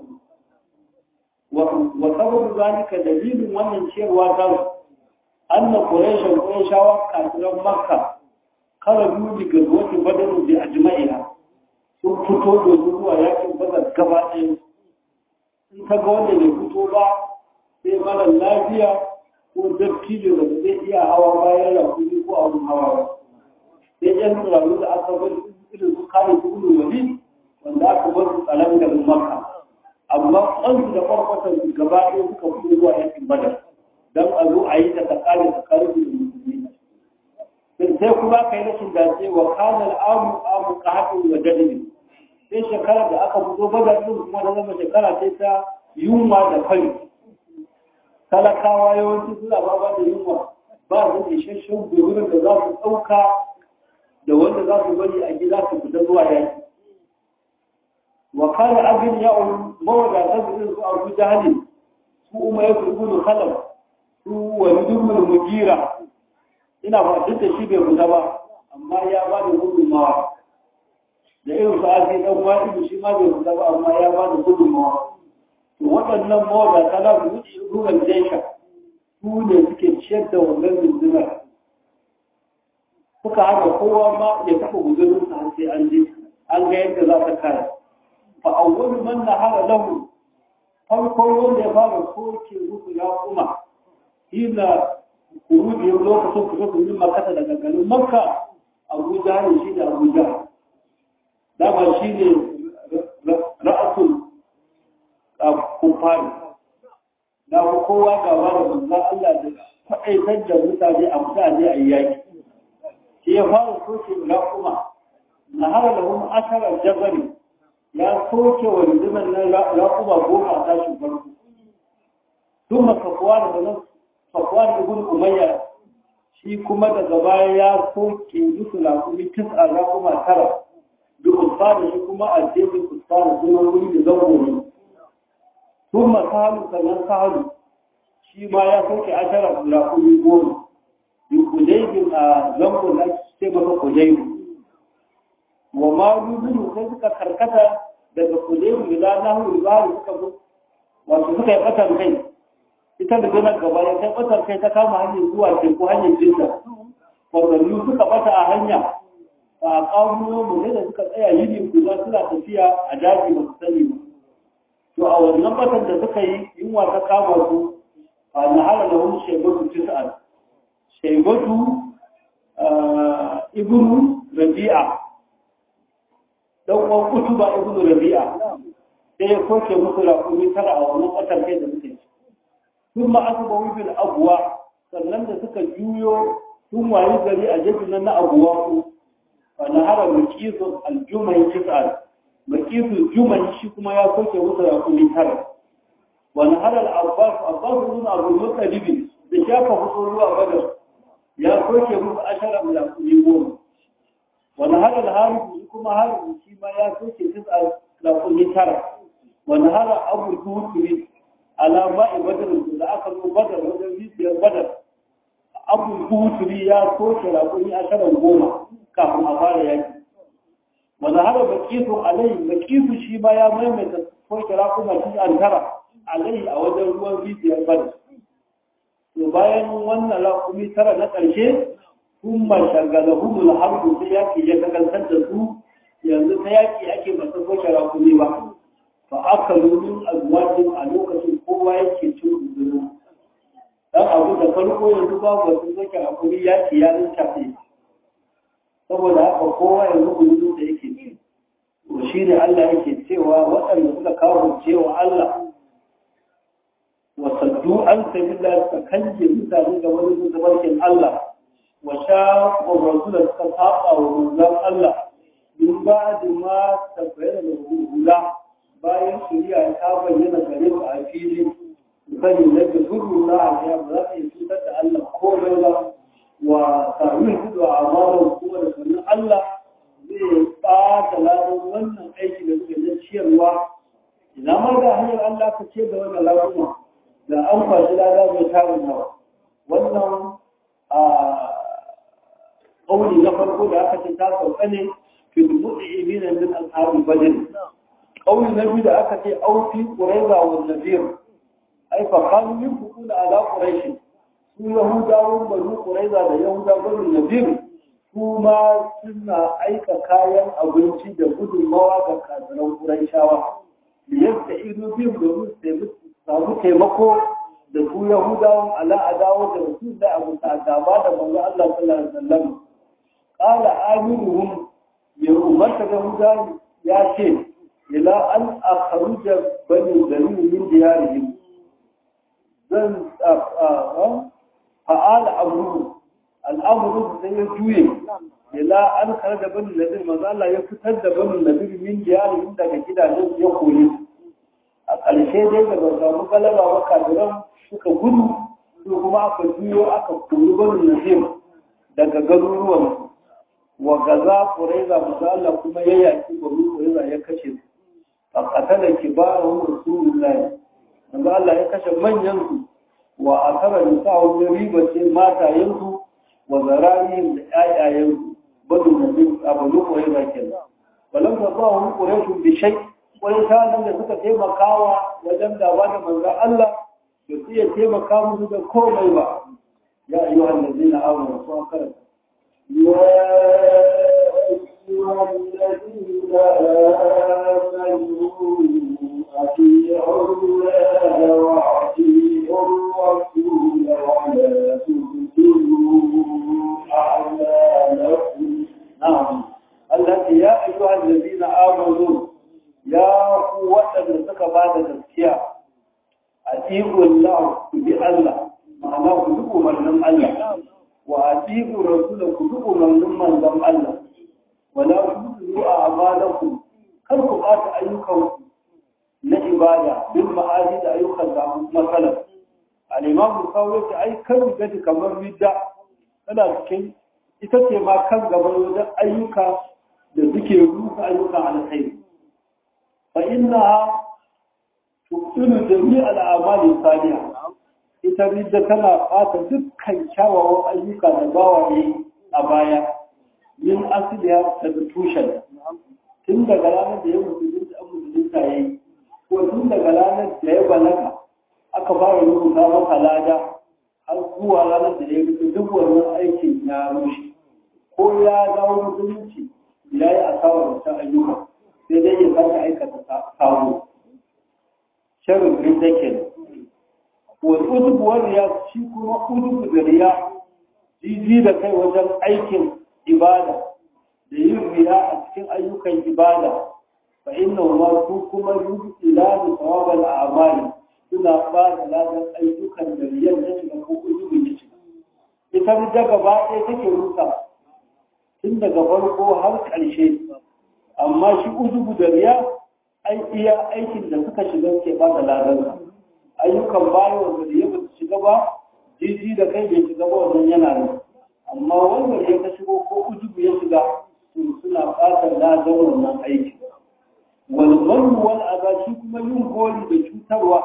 wa sababu zalika dalilin wannan cewa ta anna quraishan qurayshawa kafiran makka kala biyu daga zuwa badar da ajma'iha sun fito da zuwa yakin badar gaba ɗaya in ka ga wanda bai fito ba sai mara lafiya ko dattijo da zai iya hawa bayan rakuni ko abun hawa ba sai yan tsiraru da aka bar irin su kare su ulu wali wanda aka bar su tsalan garin makka amma kansu da farfatar su gaba ɗaya suka fito zuwa yakin badar don a zo a yi ta tsakani tsakanin su da musulmi sai kuma ka yi rashin dace wa kana al'amu amu qahatin wa dalili sai shekara da aka fito badar din kuma da zama shekara sai ta yunwa da fari talakawa yawanci suna ba da yunwa ba su da isasshen gudunar da za su ɗauka da wanda za su bari a gida su fita zuwa yaki wa kana abin ya'un mawadatar da irin su abu jahali su umar ya turbu khalaf su wani dubbul mugira ina ba duk da shi bai fita ba amma ya ba da gudunmawa da irin su azi dan wani shi ma bai fita ba amma ya ba da gudunmawa to waɗannan mawadata na su wuce ruwan jaisha su ne suke ciyar da wannan rundunar suka haka kowa ma ya taɓa guzurin sa sai an je an ga yadda za ta kare fa awwalu man nahara lahu farko wanda ya fara soke musu ya kuma hina kuruji lokacin fito su yi makasa daga garin makka abuja ne shi da abuja dama shi ne ra'asul kufari na kowa gaba da manzan Allah da faɗaitar da mutane a mutane a yaki shi ya fara soke ya kuma na hara da wani asharar jabari ya soke wa rundunar nan ya kuma goma a tashin farko tun makafuwa da wani Safwan ibn Umayya shi kuma daga baya ya soke musu lakumi tis'a ya kuma tara bi usfani shi kuma a jefin usfani kuma wuri da zango ne kuma sahalu sannan sahalu shi ma ya soke ashara lakumi goma bi kudaibin a zango da ake ce masa kudaibu wa ma rubutu sai suka karkata daga kudaibu ila nahu ibari suka wato suka yi fatan kai ita da gana gaba ya kai batar kai ta kama hanyar zuwa teku hanyar jinta kwararru suka bata a hanya ba a kawo mu ne da suka tsaya yini guda suna tafiya a daji ba su sani ba to a wannan batar da suka yi yunwa ta kama su a nahara da wani shaibatu tis'an shaibatu ibnu rabi'a dan uwan kutuba ibnu rabi'a sai ya koke musu rakumi tara a wannan batar kai da suka yi sun ma aka bawi bil abuwa sannan da suka juyo sun wayi gari a jirgin na abuwa ku fa na hara makisu aljumai tis'al makisu jumai shi kuma ya soke musu ya kuli tara wa na hara al-abbas abbas ibn abu muttalib da shafa fito ruwa badar ya soke musu ashara da kuli goma wa na hara al-harith shi kuma harith shi ma ya soke tis'al da kuli tara wa na hara abu tuhuri alama ibadar da aka zo badar wajen rijiyar badar abu huturi ya soke raƙuni a sharan goma kafin a fara yaki wanda haka bakisu alai bakisu shi ma ya maimaita soke raƙuna shi an tara alai a wajen ruwan rijiyar badar to bayan wannan raƙumi tara na ƙarshe sun mashagala humul harbu sai yaki ya kakantar da su yanzu ta yaki ake masa soke raƙumi ba fa aka lumin azwajin a lokacin kowa yake cin uzuru dan abu da farko yanzu babu wasu zake hakuri ya ci ya rinka saboda haka kowa yanzu uzuru da yake ci to shi ne Allah yake cewa waɗanda suka kawo cewa Allah wa saddu an sabila suka kanje mutane ga wani zubarkin Allah wa sha wa rasul suka saba wa manzon Allah min ba'd ma tabayyana lahu bayan shari'a ta bayyana gare mu a fili sani na da zuru na a ba za ta yi cutar da Allah komai ba wa sami hudu a amalar kuma da sannan Allah zai ɓata ladan wannan aiki da suka na ciyarwa ina ma da hanyar Allah ka ce da wannan laduma da an kwashi lada mai tarin yawa wannan a ƙauli na farko da aka ce ta sauka ne fi mu'minin min ashabul badr ƙauli na biyu da aka ce aufi quraiza wa nadir ai fa kanu min hukuna ala quraish su yahudawan banu quraiza da yahudawan banu nadir su ma suna aika kayan abinci da gudunmawa ga kafiran quraishawa yadda ido biyu domin su samu taimako da su yahudawan ala adawa da rasul da abu ta gaba da manzo Allah sallallahu alaihi wasallam qala amiruhum ya umarta da yahudawa ya ce ila an akhruja bani dalil min diyarihim zan fa'ala amru al'amru sai ya juye ila an kharaja bani dalil manzo Allah ya fitar da bani dalil min diyarihim daga gidajen ya kore a ƙarshe dai da ba samu galaba ba kafiran suka gudu su kuma aka juyo aka kori bani nazim daga garuruwan wa gaza kuraiza manzo Allah kuma ya yaki bani kuraiza ya kashe su فقتل كبارهم رسول الله manzo Allah ya kashe manyan su wa akara nisa'u da riba ce mata yanzu wa zararihim da ƴaƴayen su badu nabi abu ko ya bakin balam da ba hu quraishu bi shay quraishan da suka taimakawa wajen gaba da manzo Allah da su iya taimaka musu da komai ba ya ayyuhal ladina amanu su akara أيها الذين آمنوا أطيعوا الله وأطيعوا الرسول ولا تبطلوا أعمالكم نعم التي يا أيها الذين آمنوا يا قوة لسك بعد تزكية أطيعوا الله بالله معناه كلكم من الله وأطيعوا الرسول كلكم من من الله ولا تبطلوا أعمالكم kar ku ɓata ayyukanku na ibada bin ma'adi da ayyukan da matsalar al'imam bukawo yake ai kan gaji kamar ridda tana cikin ita ce ma kan gaban wajen ayyuka da suke rusa ayyukan alkhairi fa inna tuqilu jami' al-a'mali salihah ita ridda tana ɓata dukkan kyawawan ayyuka da bawa ne a baya min asliya daga tushen tun daga ranar da ya musulunta an musulunta ya yi ko tun daga ranar da ya balaga aka fara rubuta masa lada har zuwa ranar da ya fito duk wannan aikin ya rushe ko ya dawo musulunci ya yi asarar wancan ayyuka sai dai ya sake aikata kawo sharin rindaken wani udubu wani ya shi kuma udubu da riya jiji da kai wajen aikin ibada da yin riya a cikin ayyukan ibada fa inna ma su kuma ila da tawabal a'mali suna ba da ladan ayyukan da riyan ta shiga ko ujubin ya shiga ita da gaba ɗaya take rusa tun daga farko har ƙarshe amma shi ujubu da riya ai iya aikin da suka shiga ke ba da ladan ayyukan bayan wanda riya ba su shiga ba jiji da kai bai shiga ba wannan yana nan amma wanda ya ka shigo ko ujubu ya shiga suna fatan ladan wannan aiki walman wal azashi kuma yin goli da cutarwa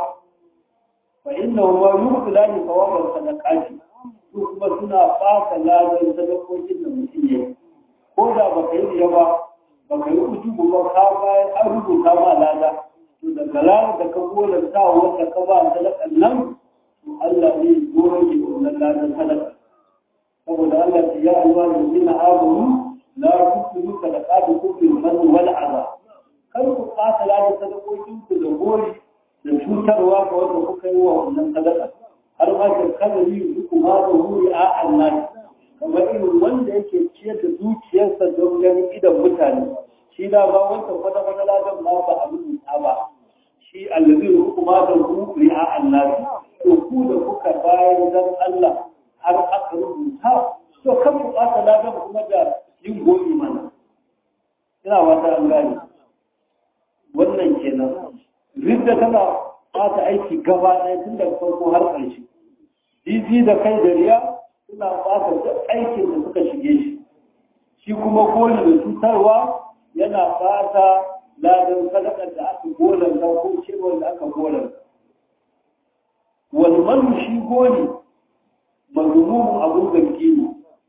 fa inna ma yubla li thawaban sadaqati su kuma suna fatan ladan sadakokin da mutum yayi ko da baka yi ba baka yi ujubu ba ka bayan an rubuta ma lada to daga ranar da ka gola sa wanda ka ba sadakan nan to Allah ne goge wannan ladan sadaka saboda Allah ya ayyuha allazina amanu la tusiru sadaqatukum bil manni wal adha kar ku ɓata lada sadakokin ku da gori da cutarwa ga wanda kuka yi wa wannan sadaka har ma ka kada yi ku ma da wuri a annabi kamar irin wanda yake ciyar da dukiyarsa don ganin idan mutane shi da ba wanda kwata kwata ladan ma ba abin da ba shi allazi hukuma da wuri a annabi to ku da kuka bayar dan Allah har aka rubuta to kan ku ɓata ladan kuma da yin goyi mana ina wata an gane wannan kenan ridda tana bata aiki gaba ɗaya tun daga farko har ƙarshe jiji da kai da riya suna bata duk aikin da suka shige shi shi kuma goli da cutarwa yana bata ladan sadakar da aka golanta ko cewar da aka golanta walmanu shi goli mazmumun abun zargi ne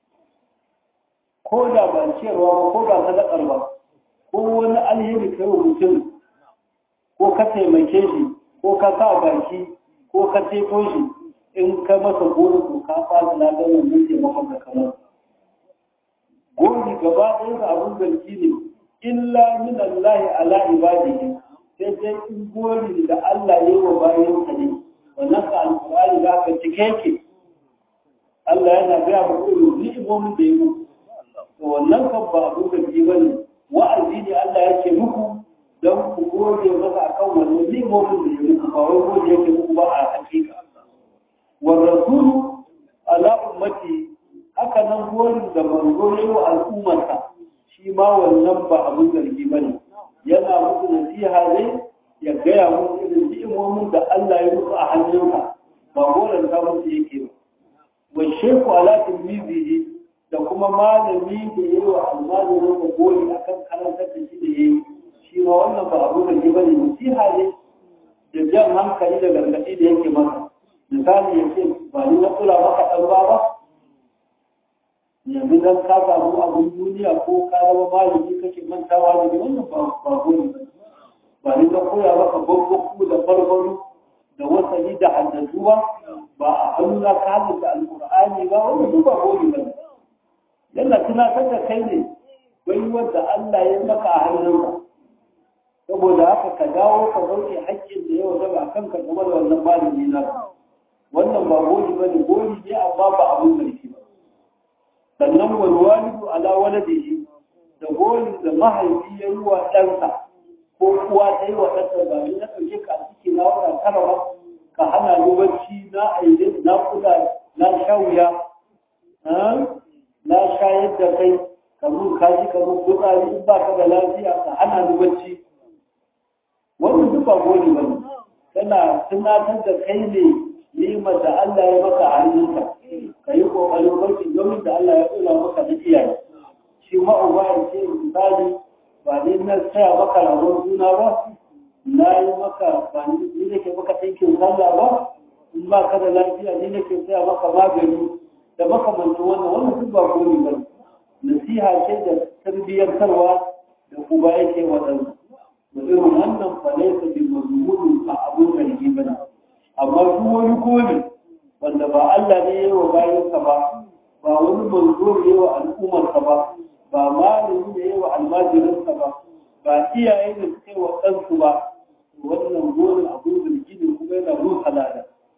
ko da ba ciyarwa ba ko ba sadakar ba ko wani alheri kai wa mutum ko ka taimake shi ko ka sa baki ko ka ceto shi in ka masa gori to ka fara ladan wannan taimakon da kamar gori gaba ɗaya da abun zargi ne illa min Allah ala ibadihi sai dai in gori da Allah ya yi wa bayan sa ne wannan ka alƙur'ani za ka cike ke Allah yana gaya mu irin ni'imomin da ya muku to wannan kan ba abun zargi ba ne wa'azi ne Allah ya ce muku don ku gode masa akan wannan ni'imomin da ya muku ba wai gode yake muku ba a hakika wa rasulu ala ummati haka nan gorin da manzo ya wa al'ummarsa shi ma wannan ba abin zargi ba ne yana muku nasiha ne ya gaya muku irin ni'imomin da Allah ya muku a hannunka ba goren ta musu yake ba wa sheku ala tilmizihi da kuma malami da ya yi wa almajirin da gori akan karantar da shi da ya yi shi ma wannan ba abin zargi ba ne nasiha ne da jan hankali da gargaɗi da yake masa misali ya ce ba ni na kula maka ɗan ba ba yanzu dan ka samu abin duniya ko ka zama malami kake mantawa da wannan ba ba gori ba ba ni ka koya maka babbaku da farfaru da wasani da haddatuwa ba a hannuna ka halitta alƙur'ani ba wannan duk ba gori ba yana tunatar da kai ne bai wanda Allah ya maka a hannunka saboda haka ka dawo ka sauke haƙƙin da yau zaba kanka game da wannan malami na wannan ba gori ba ne gori ne amma ba abin sarki ba sannan walwalidu ala waladihi da gori da mahaifi ya yi wa ɗansa ko kuwa ta yi wa ɗansa ba ni na ɗauke ka a ciki na wata tara ba ka hana ni bacci na aide na kula na sha wuya na shayar da kai ka mun kaji ka mun fitsari in ba ka da lafiya ka hana ni bacci wannan duk ba gori ba ne tana tunatar da kai ne nimar da Allah ya maka a hannunka ka yi ƙoƙarin barci domin da Allah ya tsula maka da iyaye shi ma'uba ya ce misali ba ne na tsaya maka ragon suna ba na yi maka ba ni nake maka ɗinkin sallah ba in ba ka da lafiya ni nake tsaya maka magani da makamancin wannan wannan duk ba gori ba nasiha ce da tarbiyyantarwa da uba yake waɗansu da irin wannan fa laysa bi mazmunin ba abun zargi ba ne amma duk wani gori wanda ba Allah ne ya wa bayansa ba ba wani manzo ne wa al'ummarsa ba ba malami ne ya wa almajirinsa ba ba iyaye da suka yi wa ɗansu ba wannan gorin abun zargi ne kuma yana rusa lada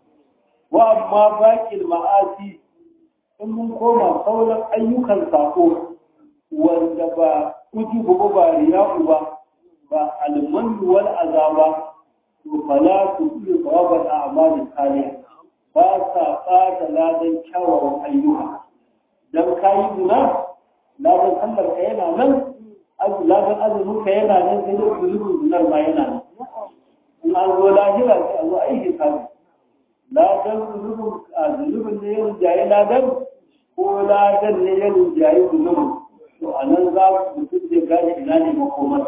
wa amma baƙin ma'asi in mun koma sauran ayyukan sako wanda ba ujubu ba riya'u ba ba almanu wal azaba to fala tu iya sawabar a'malin kaliya ba sa fata ladan kyawawan ayyuka dan kayi guna ladan sallar ka yana nan ladan azumin ka yana nan sai dai zulubin gunar ma yana nan in an zo lahira sai a zo aiki kazi ladan zulubin a zulubin ne ya rinjaye ladan ko ladan ne ya rinjaye zulubin to a nan za ku mutum zai gane ina ne makomar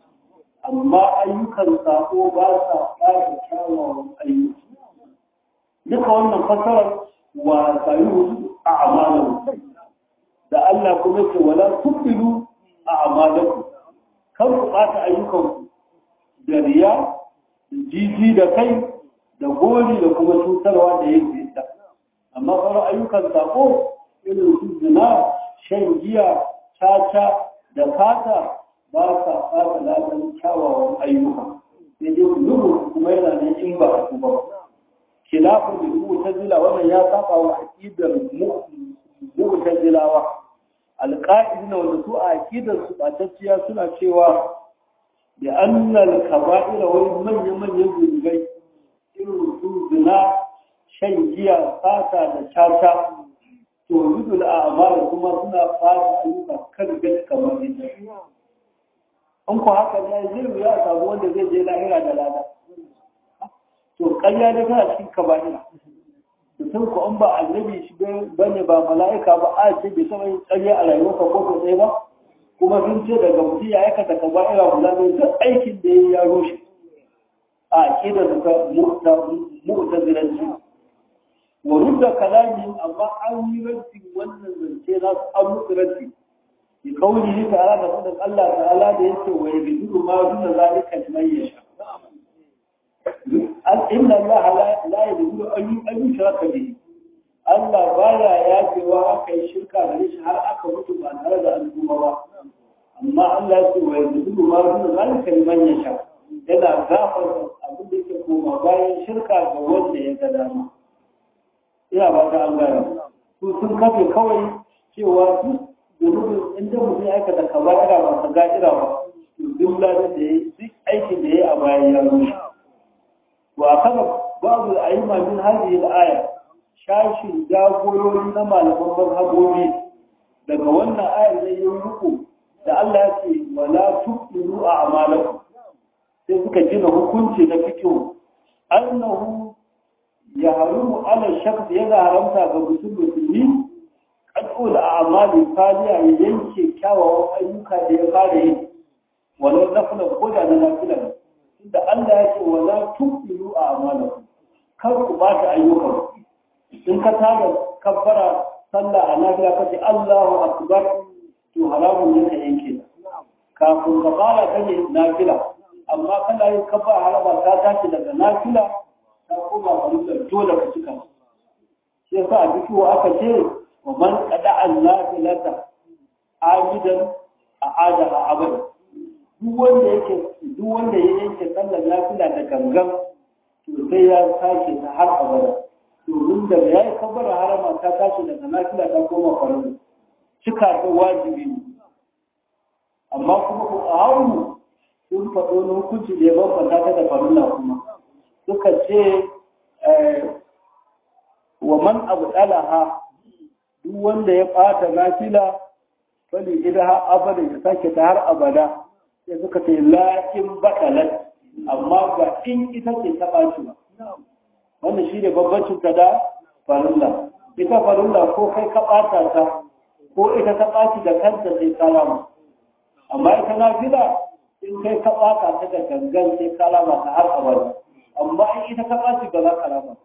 amma ayyukan sako ba sa ɓata kyawawan ayyuka duka wannan fasarar wa sayu a amalan da Allah kuma ce wala tufilu a amalan kan ku ɓata ayyukan da riya da jiji da kai da gori da kuma cutarwa da yin zita amma sauran ayyukan sako irin su zina shan giya caca da fata ba sa fata ladan kyawawan ayyuka sai dai zubu kuma yana nan in ba su ba khilafin da mu'tazila wannan ya saba wa aqidar mu'tazilawa alqa'idina wanda su a aqidar su batacciya suna cewa da annal kaba'ira wani manyan manyan zunubai irin su zina shan giya fata da caca to yudul a'mal kuma suna fata ayyuka kan gaske kamar ita in ku haka ne zai wuya a samu wanda zai je lahira da lada to ƙarya ne kana cikin kaba'ira mutum ko an ba annabi shi bane ba mala'ika ba a ce bai taɓa yin ƙarya a rayuwarsa ko ko ɗaya ba kuma sun ce daga mutum ya aikata kaba'ira guda ne duk aikin da ya yi ya rushe a aƙidar da mu'tazilanci wa rudda kalamin amma an yi ranti wannan zance na su an musu ranti bi kauli ta'ala da fadin Allah ta'ala da yake wa yabidu ma duna zalika liman yasha an inna Allah la yabidu an yushraka bihi Allah baya yafewa aka yi shirka da shi har aka mutu ba tare da al'umma ba amma Allah ya ce wa yabidu ma duna zalika liman yasha yana gafar abin da yake koma bayan shirka ga wanda ya ga dama ina ba ta an gane su sun kafe kawai cewa duk zunubin inda mutum ya aikata kaba'ira ba ta ga'ira ba to duk ladan da ya yi duk aikin da ya yi a bayan ya rushe wa kana babu ayyuma min hadhihi al-aya shashin jagorori na malaman mazhabobi daga wannan ayar da yi ruku da Allah ya ce wala tuqiru a'malakum sai suka gina hukunci na fikihu annahu ya harumu ala shaks yana haramta ga mutum musulmi kad'ul a'mali faliya ya yanke kyawawan ayyuka da ya fara yi walau nafila ko da na nafila ne inda Allah ya ce wala tuqilu a'malakum kar ku ba ta ayyukan in ka tada kabbara sallah a nafila ka ce Allahu akbar to haramun ne ka yanke kafin ka fara kane nafila amma kana yin kafa haraba ta tashi daga nafila ta koma farillar dole ka cika shi yasa a duk aka ce wa man qada an-nafilata ajidan a ada a abada duk wanda yake duk wanda ya yanke sallar nafila da gangan to sai ya sake ta har abada domin da ya yi kabbara harama ta tashi daga nafila ta koma farilla cika ta wajibi ne amma kuma ku a haunu sun faɗo wani hukunci da ya bambanta ta da farilla kuma suka ce wa man abu ɗalaha duk wanda ya ɓata nafila fali idaha abada ya sake ta har abada sai suka ce la'in baɗalat amma ba in ita ce ta ɓaci ba wannan shi ne babbancin ta da farilla ita farilla ko kai ka ɓata ta ko ita ta ɓaci da kanta sai kalama amma ita nafila in kai ka ɓata ta da gangan sai kalama ta har abada amma in ita ka ɓaci ba za ka rama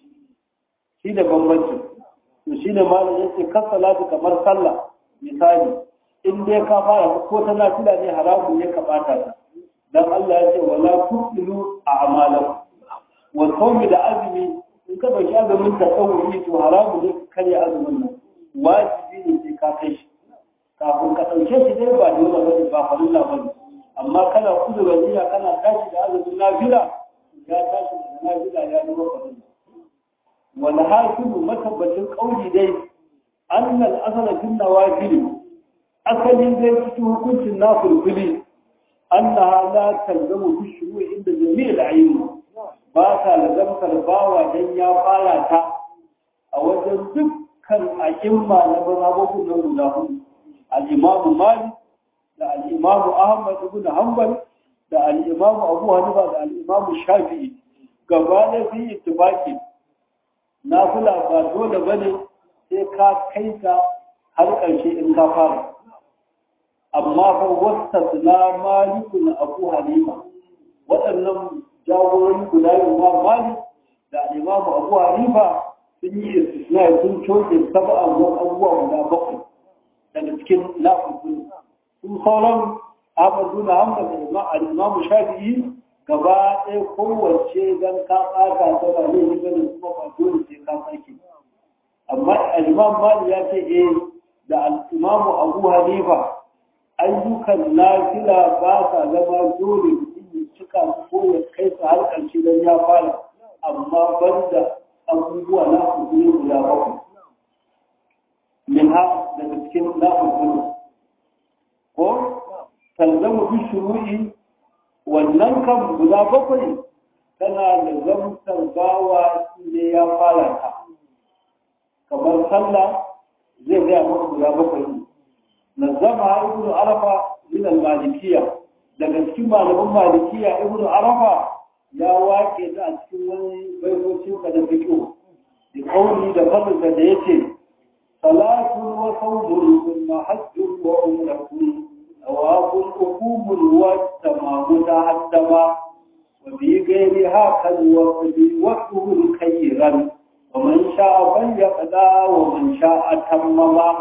shi da bambancin to shi ne malam ya ce kan salatu kamar sallah misali in dai ka fara ko ta nafila ne haramun ne ka ɓata ta dan Allah ya ce wala tusilu a amalan wa sawmi da azumi in ka dauki azumin ta tsawuri to haramun ne ka karya azumin nan wajibi ne sai ka kai shi kafin ka ɗauke shi dai ba dole ba ba farilla ba ne amma kana kudura niyya kana tashi da azumin nafila ya tashi da nafila ya zama farilla wal hakimu matabbacin kauli dai annal asala fil nawafil asalin zai cikin hukuncin nafilfili annaha la talzamu bi shuru'i inda jami'il ayyun ba ta lazamtar bawa dan ya fara ta a wajen dukkan a'imma na mazhabobin nan guda hudu al-imam malik da al-imam ahmad ibn hanbal da al-imam abu hanifa da al-imam shafi'i gaba da fi ittifaqi nafila ba dole bane sai ka kai ta har ƙarshe in ka fara amma fa wasta na maliku na abu hanifa waɗannan jagorori guda yin ma malik da imamu abu hanifa sun yi istisna sun coke saba abubuwan abubuwa guda bakwai daga cikin lafafin sun sauran ahmadu na hamdan da imamu shafi'i gaba ɗaya kowace don ka ɓata ta ba ne yi ganin kuma ba dole sai ka sake amma al-imam malik ya ce eh da al-imamu abu hanifa ayyukan nafila ba sa zama dole mutum ya cika ko ya kai su har ƙarshe don ya fara amma banda abubuwa na hukumi guda bakwai min ha daga cikin na hukumi ko talzamu bi shuru'i wannan kan guda bakwai tana da zamtar bawa ne ya fara ta kamar sallah zai gaya maka guda bakwai ne نظمها ابن عرفة من المالكية daga cikin malaman malikiya ibnu arafa ya wake ta a cikin wani baitocin ka da fito da kauli da fadin da yace salatu wa sawmun thumma hajjun wa umratun awaqul uqubul wa tamamuta haddama wa bi ghairi hakal wa bi waqtuhu khayran ومن شاء فليقضى ومن شاء تمما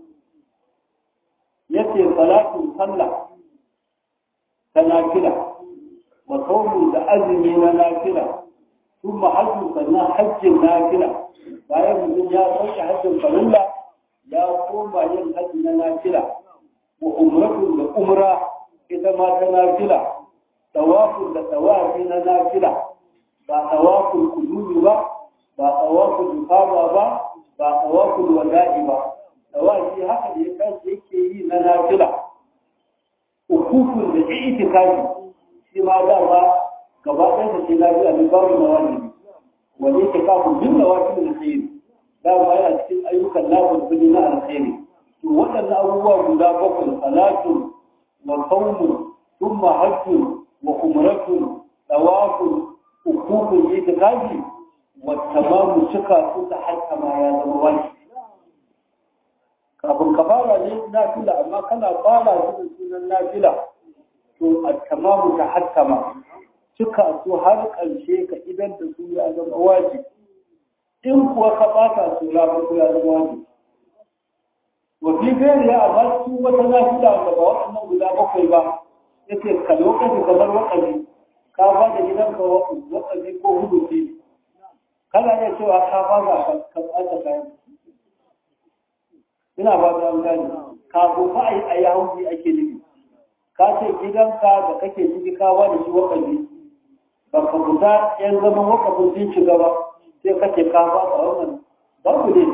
yace salatu sallah ta nafila wa sawmu da azumi na nafila kuma hajji sannan hajjin nafila bayan mutum ya sauke hajjin farilla ya koma yin hajji na nafila wa umratu da umra ita ma ta nafila tawafun da tawafi na nafila ba tawaful kudumi ba ba tawaful ifada ba ba tawaful wada'i ba tawafi haka da ya tashi yake yi na nafila ukukun da itikafi shi ma da ba gaba ɗaya da ke nafila ne babu na wani wani itikafu bin na wasu da sai da ba yana cikin ayyukan lafiyar kudi na alkhairi to waɗannan abubuwa guda bakwai salatu wa saumu thumma hajjun wa umratun tawafun ukukun itikafi wa tamamu cika su ta hatta ma ya zama wajibi kafin ka fara ne nafila amma kana fara su da sunan nafila to a tamamu ta hattama cika su har ƙarshe ka idan da su ya zama wajibi in kuwa ka ɓata su ya zama ya zama wajibi wa fi gairi ya amma su wata nafila da ba waɗannan guda bakwai ba yake ka lokaci kamar waƙabi ka ba da gidanka waƙabi ko hudu kana iya cewa ka ba ka ɓata kayan ina ba ta gani kafin fa ai ai hauji ake nufi ka ce gidanka da kake ciki ka ba da shi wakafi ba ka fita yan zaman wakafin sun shiga ba sai kace ka ba da wannan babu ne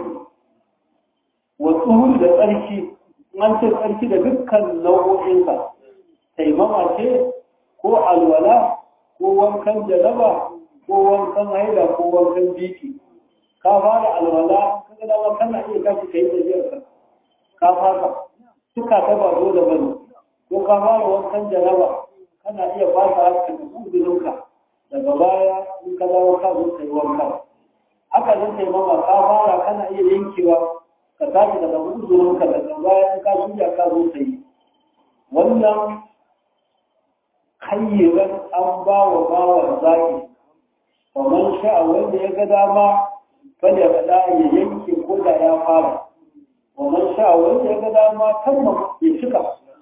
wa tsuhuri da tsarki an ce tsarki da dukkan nau'o'insa taimama ce ko alwala ko wankan janaba ko wankan haila ko wankan biki ka fara alwala kaga dama kana iya tashi kai tafiyar ka ka fara suka ta ba dole bane ko ka fara wankan jaraba kana iya fasa haka da uzurinka daga baya in ka dawo ka zo kai wanka haka zan kai mama ka fara kana iya yankewa ka tashi daga uzurinka daga baya in ka shirya ka zo kai wannan kayyiran an ba wa bawan zaki kamar sha'a wanda ya ga dama bane ya faɗa ya yanke ko da ya fara wannan sha wanda ya ga dama tamma ya cika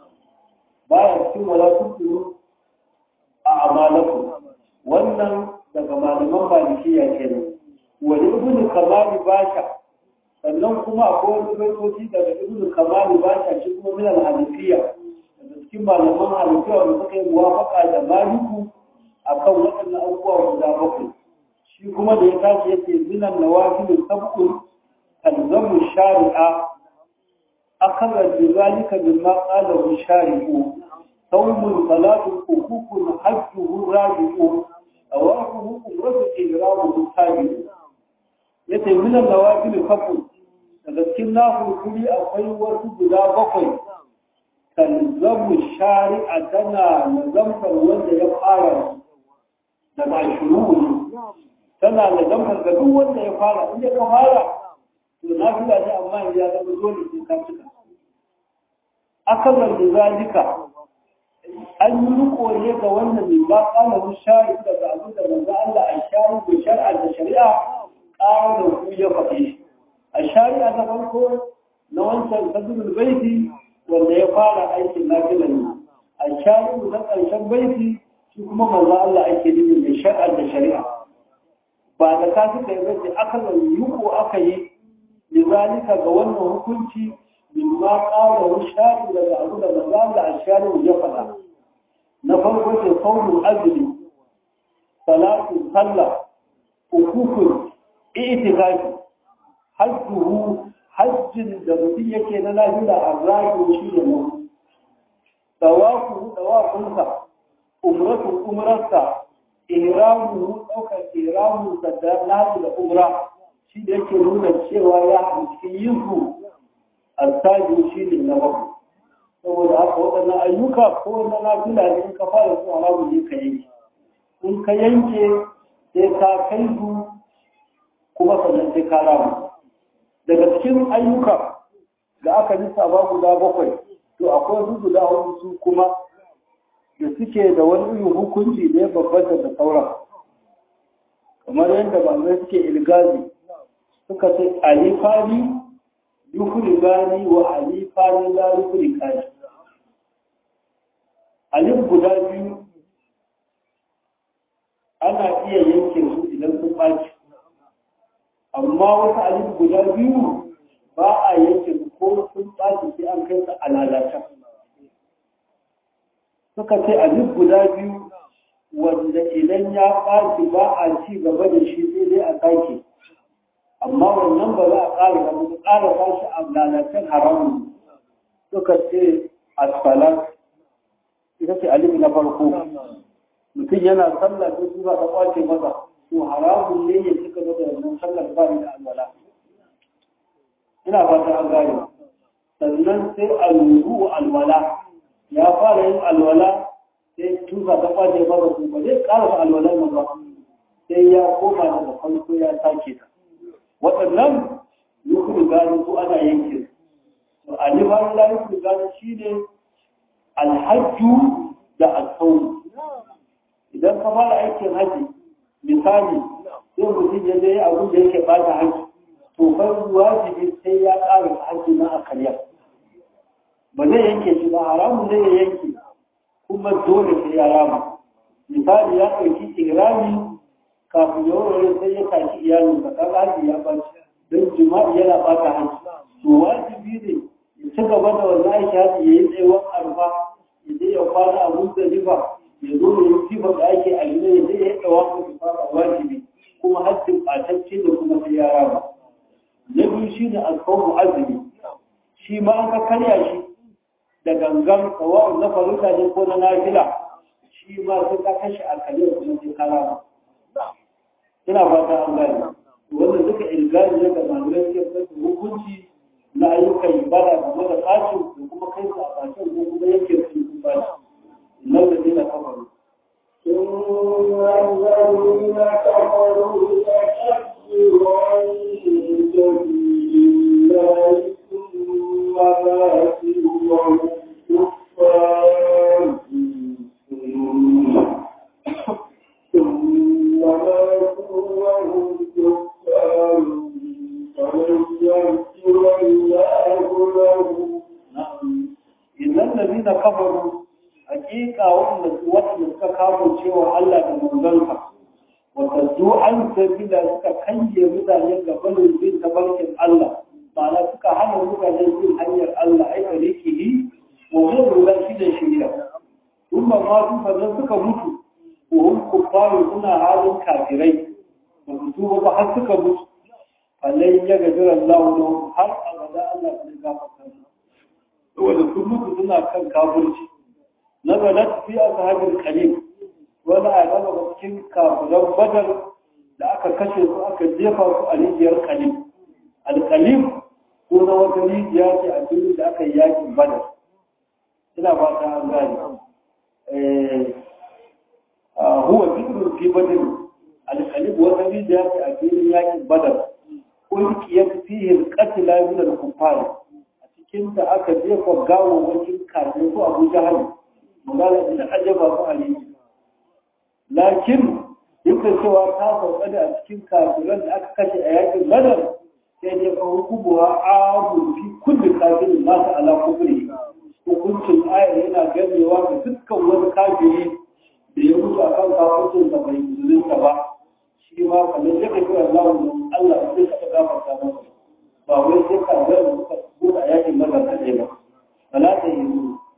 baya cikin wala tuntunu a amalaku wannan daga malaman malikiya kenan wani ibnu kamali basha sannan kuma akwai wani baitoci daga ibnu kamali basha shi kuma min al-hanafiya daga cikin malaman hanafiya wanda suka yi muwafaka da maliku akan waɗannan abubuwa guda bakwai shi kuma da ya tashi yake zinan nawafil sab'un talzamu shari'a akara bi zalika mimma qalahu shari'u sawmun salatun hukukun hajjuhu rabi'u awaquhu umratu ihramu tabi'u yace minan nawafil sab'un daga cikin nafil akwai wasu guda bakwai talzamu shari'a tana nazamtar wanda ya fara daga shuru tana da zamar ga duk wanda ya fara inda ka fara to na fi ne amma ya zama dole sai ka cika akalar da zalika an yi riko ne ga wannan mai ba kana shari daga abin da manzo Allah a shari da shar'a da shari'a ƙara da ku ya faɗe shi a shari'a ta farko na wancan sadrul baiti wanda ya fara aikin nafila ne a shari na ƙarshen baiti shi kuma manzo Allah ake nufi da shar'a da shari'a ba da ka suka yi bace akalan yuko aka yi lizalika ga wannan hukunci mimma qala wa shari daga abu da manzo Allah ashari ya faɗa na farko ce qawlul azli salatu salla ukukun itikafi hajjuhu hajjin da mutum yake na lafiya a rayu shi ne mu dawafu dawafunsa umratu umrarsa ihramu ɗaukar ihramu da nasu da umra shi da yake nuna cewa ya haɗu cikin yin su alsaji shi ne na bakwai saboda haka waɗannan ayyuka ko na nafila ne in ka fara su haramu ne ka yanke in ka yanke sai ka kai su kuma sannan sai ka ramu daga cikin ayyuka da aka lissafa guda bakwai to akwai su guda hudu su kuma da suke da wani irin hukunci da ya babbata da sauran kamar yadda malamai suke ilgazi suka ce alifani yukurigani wa alifani la yukurigani alif guda biyu ana iya yanke su idan sun ɓaci amma wata alif guda biyu ba a yanke su ko sun ɓaci sai an kai su a lalata suka ce alif guda biyu wanda idan ya ɓaci ba a ci gaba da shi sai dai a sake amma wannan ba za a ƙara ba su ƙara ba shi a lalacen haramun suka ce asfalar ita ce alif na farko mutum yana sallah sai sura ta kwace masa to haramun ne ya cika da wannan sallar ba da alwala ina fata an gane sannan sai alwudu alwala ya fara yin alwala sai tusa ta kwace masa to ba zai ƙara alwalar nan ba sai ya koma daga farko ya sake ta waɗannan yukuru gani ko ana yanke to alifan la yukuru gani shine alhajju da alsawu idan ka fara aikin haji misali sai mutum ya je abin da yake bata haji to kai wajibi sai ya ƙara haji na a karya ba zai yanke shi ba haramun zai ya yanke kuma dole sai ya rama misali ya ɗauki ihrami kafin ya wurare sai ya tashi iyalin da kaga haji ya baci don jima'i yana bata haji to wajibi ne ya ci gaba da wannan aiki haji ya yi tsayuwar arfa ya je ya kwana a muzdalifa ya zo ya yi sifar da ake a gida ya je ya yi tsawa ko fara wajibi kuma hajjin ɓatacce da kuma sai ya rama na biyu shi ne alfawar azumi shi ma an ka karya shi da gangan tsawon na faruta ne ko na nafila shi ma sai ka kashe a kaliyar kuma sai ka rama ina fata an gane wannan duka ilgari ne ga malamai ke fata hukunci na ayyukan ibada game da fashin da kuma kai su a fashin ko kuma yake su yi bashi nan da dina kafaru ثم الذين كفروا يكفرون سبيل الله ثم ماتوا وهم كفار ثم ماتوا وهم كفار فلن يغفر الله لهم idan da dina kafaru hakika waɗanda suka kawo cewa Allah da manzansa wata zu an sabila suka kange mutane ga barin bin tabarkin Allah ma'ana suka hana mutane bin hanyar Allah ai tarikihi wa zai ruga shi da shirya kuma ma su sannan suka mutu wa hum kuffaru suna halin kafirai ba su tuba ba har suka mutu falai ya gajira Allah lahum har abada Allah zai gafarta su saboda sun mutu suna kan kafirci nazalat fi ashabil kalim wani a gaba ga cikin kafiran badar da aka kashe su aka jefa su a rijiyar kalim alkalim ko na wata rijiya ce a cikin da aka yi yakin badar ina ba ta an gani huwa zikrun fi badar alkalim wata rijiya ce a cikin yakin badar ulkiyat fihi alqatla min al-kuffar a cikin da aka jefa gawawwakin kafin su Abu Jahal magana da ajaba su a rijiya lakin duk da cewa ta sauka da a cikin kafiran da aka kashe a yakin badar sai dai ka hukubuwa abu fi kulli kafirin nasu ala kufri hukuncin ayar yana ganewa ga dukkan wani kafiri da ya mutu akan kafircin da bai musulunta ba shi ma kamar yadda kira Allah Allah sai ka gafarta masa ba wai sai ka ga muka buɗa yakin badar kaɗai ba bala ta yi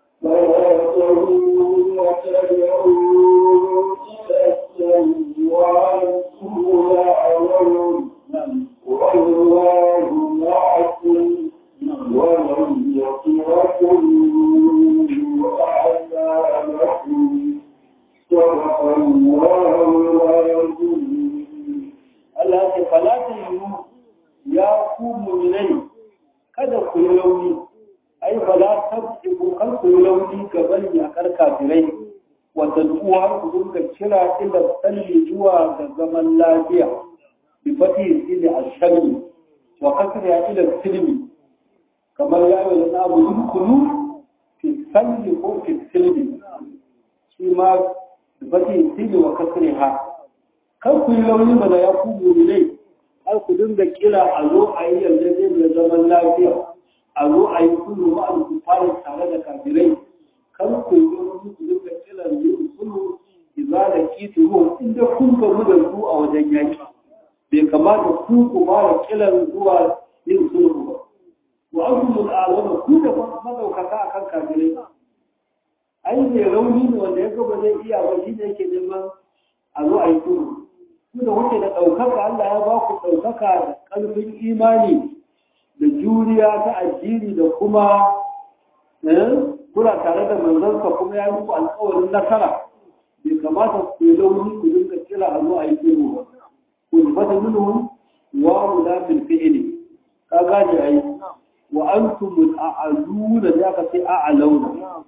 Allah ce fala ta yi ya ku mu'minai kada ku yi rauni ai fala tabtiku kan ku yi rauni gaban yakar kafirai wata tuwa ku dinga kira ila tsalli zuwa ga zaman lafiya bi fati sili al-sharri wa kasri ila silmi kamar ya yi na abu dukulu fi salli ko fi silmi shi ma bi fati sili wa kasri ha kan ku yi rauni ba da ya ku ne ai ku dinga kira a zo a yi yarjejeniyar zaman lafiya a zo a yi sulhu ma ku fara tare da kafirai kan ku yi ku dinga kira yin sulhu idza da kituhu inda kun gamu da su a wajen yaki bai kamata ku ku fara kiran zuwa yin sulhu ba wa antum al'alama ku da madaukaka akan kafirai ai ne rauni ne wanda ya ga ba zai iya ba shi ne yake neman a zo a yi sulhu ku da kuke da ɗaukaka Allah ya ba ku ɗaukaka da ƙarfin imani da juriya ta addini da kuma kuna tare da manzansa kuma ya yi muku alƙawarin nasara bai kamata ku yi launi ku dinga kira a zo a yi sulhu ba ku fata minhum wa ula bil fi'li ka gane ai wa antum a'aluna da ka sai a'launa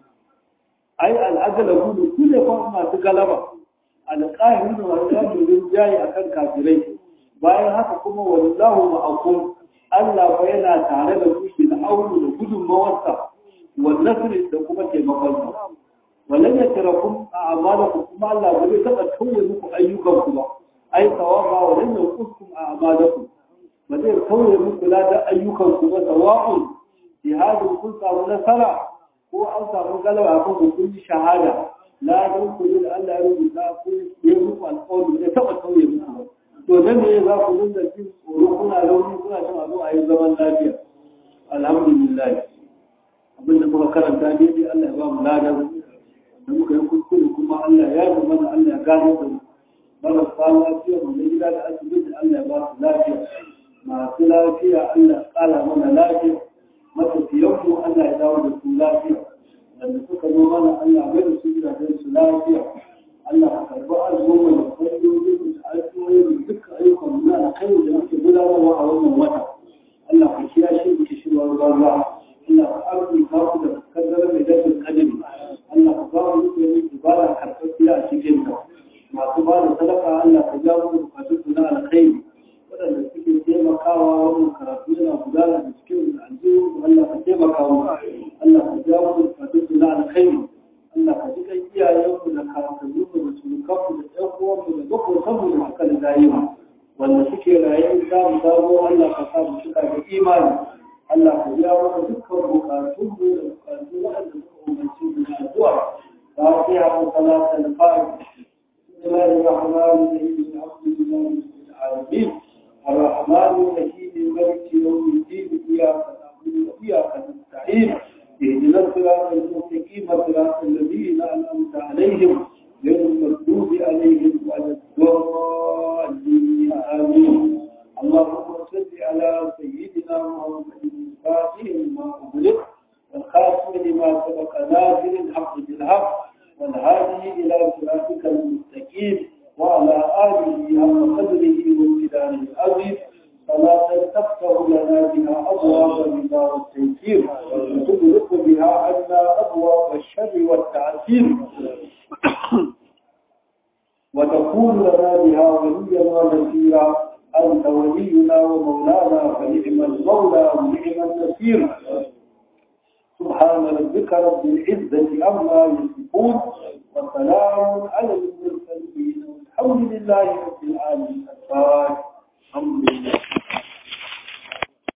ai al'aglabu ku ne kuma masu galaba alƙahirin da masu yamin jayi a kan kafirai bayan haka kuma wallahu ma'akum Allah fa yana tare da ku da aunu da gudunmawarsa wa nasri da kuma taimakonsa wallan ya tara kun a amalaku kuma Allah ba zai taɓa tauye muku ayyukanku ba ai sawaba wallan ya kuskum a amalaku ba zai tauye muku ladan ayyukanku ba sawa'un jihadin kun samu nasara ko an samu galaba kan kun shahada la don ku da Allah ya rubuta ku ya muku alƙawari da taɓa tauye muku to nan ne za ku dinga jin tsoro kuna rauni kuna cin abu a yi zaman lafiya alhamdulillah abin da muka karanta ne dai Allah ya ba mu ladan da muka yi kuskure kuma Allah ya yi mana Allah ya gane da mu marasa lafiya mu na gida da asibiti Allah ya ba su lafiya masu lafiya Allah ya ƙara mana lafiya matafiyanmu Allah ya dawo da su lafiya wanda suka zo mana Allah bai da su gidajen su lafiya Allah ka karbi azumin da kwayoyin da alƙawarin da duka ayyukan mu na alkhairi da muke gudanarwa a wannan wata Allah ka kiyashe mu ki shirwa ruwa Allah ka arzu ka ku da kaddara mai dafin kadiri Allah ka ba mu yin ibada karɓaɓɓiya a cikin ka masu ba da sadaka Allah ka ja mu bukatun su na alkhairi waɗanda suke taimakawa wannan karatu yana gudana da cikin aljihu Allah ka taimaka mu Allah ka ja mu bukatun su na alkhairi Allah ka ji kan iyayenmu da kakanninmu da surukanmu da ƴan uwanmu da makotanmu da suka da rayuwa wanda suke raye za mu dawo Allah ka sa mu cika da imani Allah ka ja mana dukkan bukatunmu da bukatun waɗanda suka umarci mu da addu'a فاتحة وصلاة الفاتحة بسم الله الرحمن الرحيم الحمد لله رب العالمين الرحمن الرحيم مالك يوم الدين إياك نعبد وإياك نستعين اهدنا الصراط المستقيم صراط الذين أنعمت عليهم غير المغضوب عليهم ولا الضالين آمين اللهم صل على سيدنا محمد الفاتح لما أغلق والخاتم لما سبق نازل الحق بالحق والهادي إلى صراطك المستقيم وعلى آله حق قدره وامتدانه العظيم فلا تفتح لنا بها أبواب الرضا والتيسير وتغلق بها عنا أبواب الشر والتعسير وتكون لنا بها وليا ونصيرا أنت ولينا ومولانا فنعم المولى ونعم النصير سبحان ربك رب العزة عما يصفون وسلام على المرسلين والحمد لله رب العالمين الفاتح الحمد لله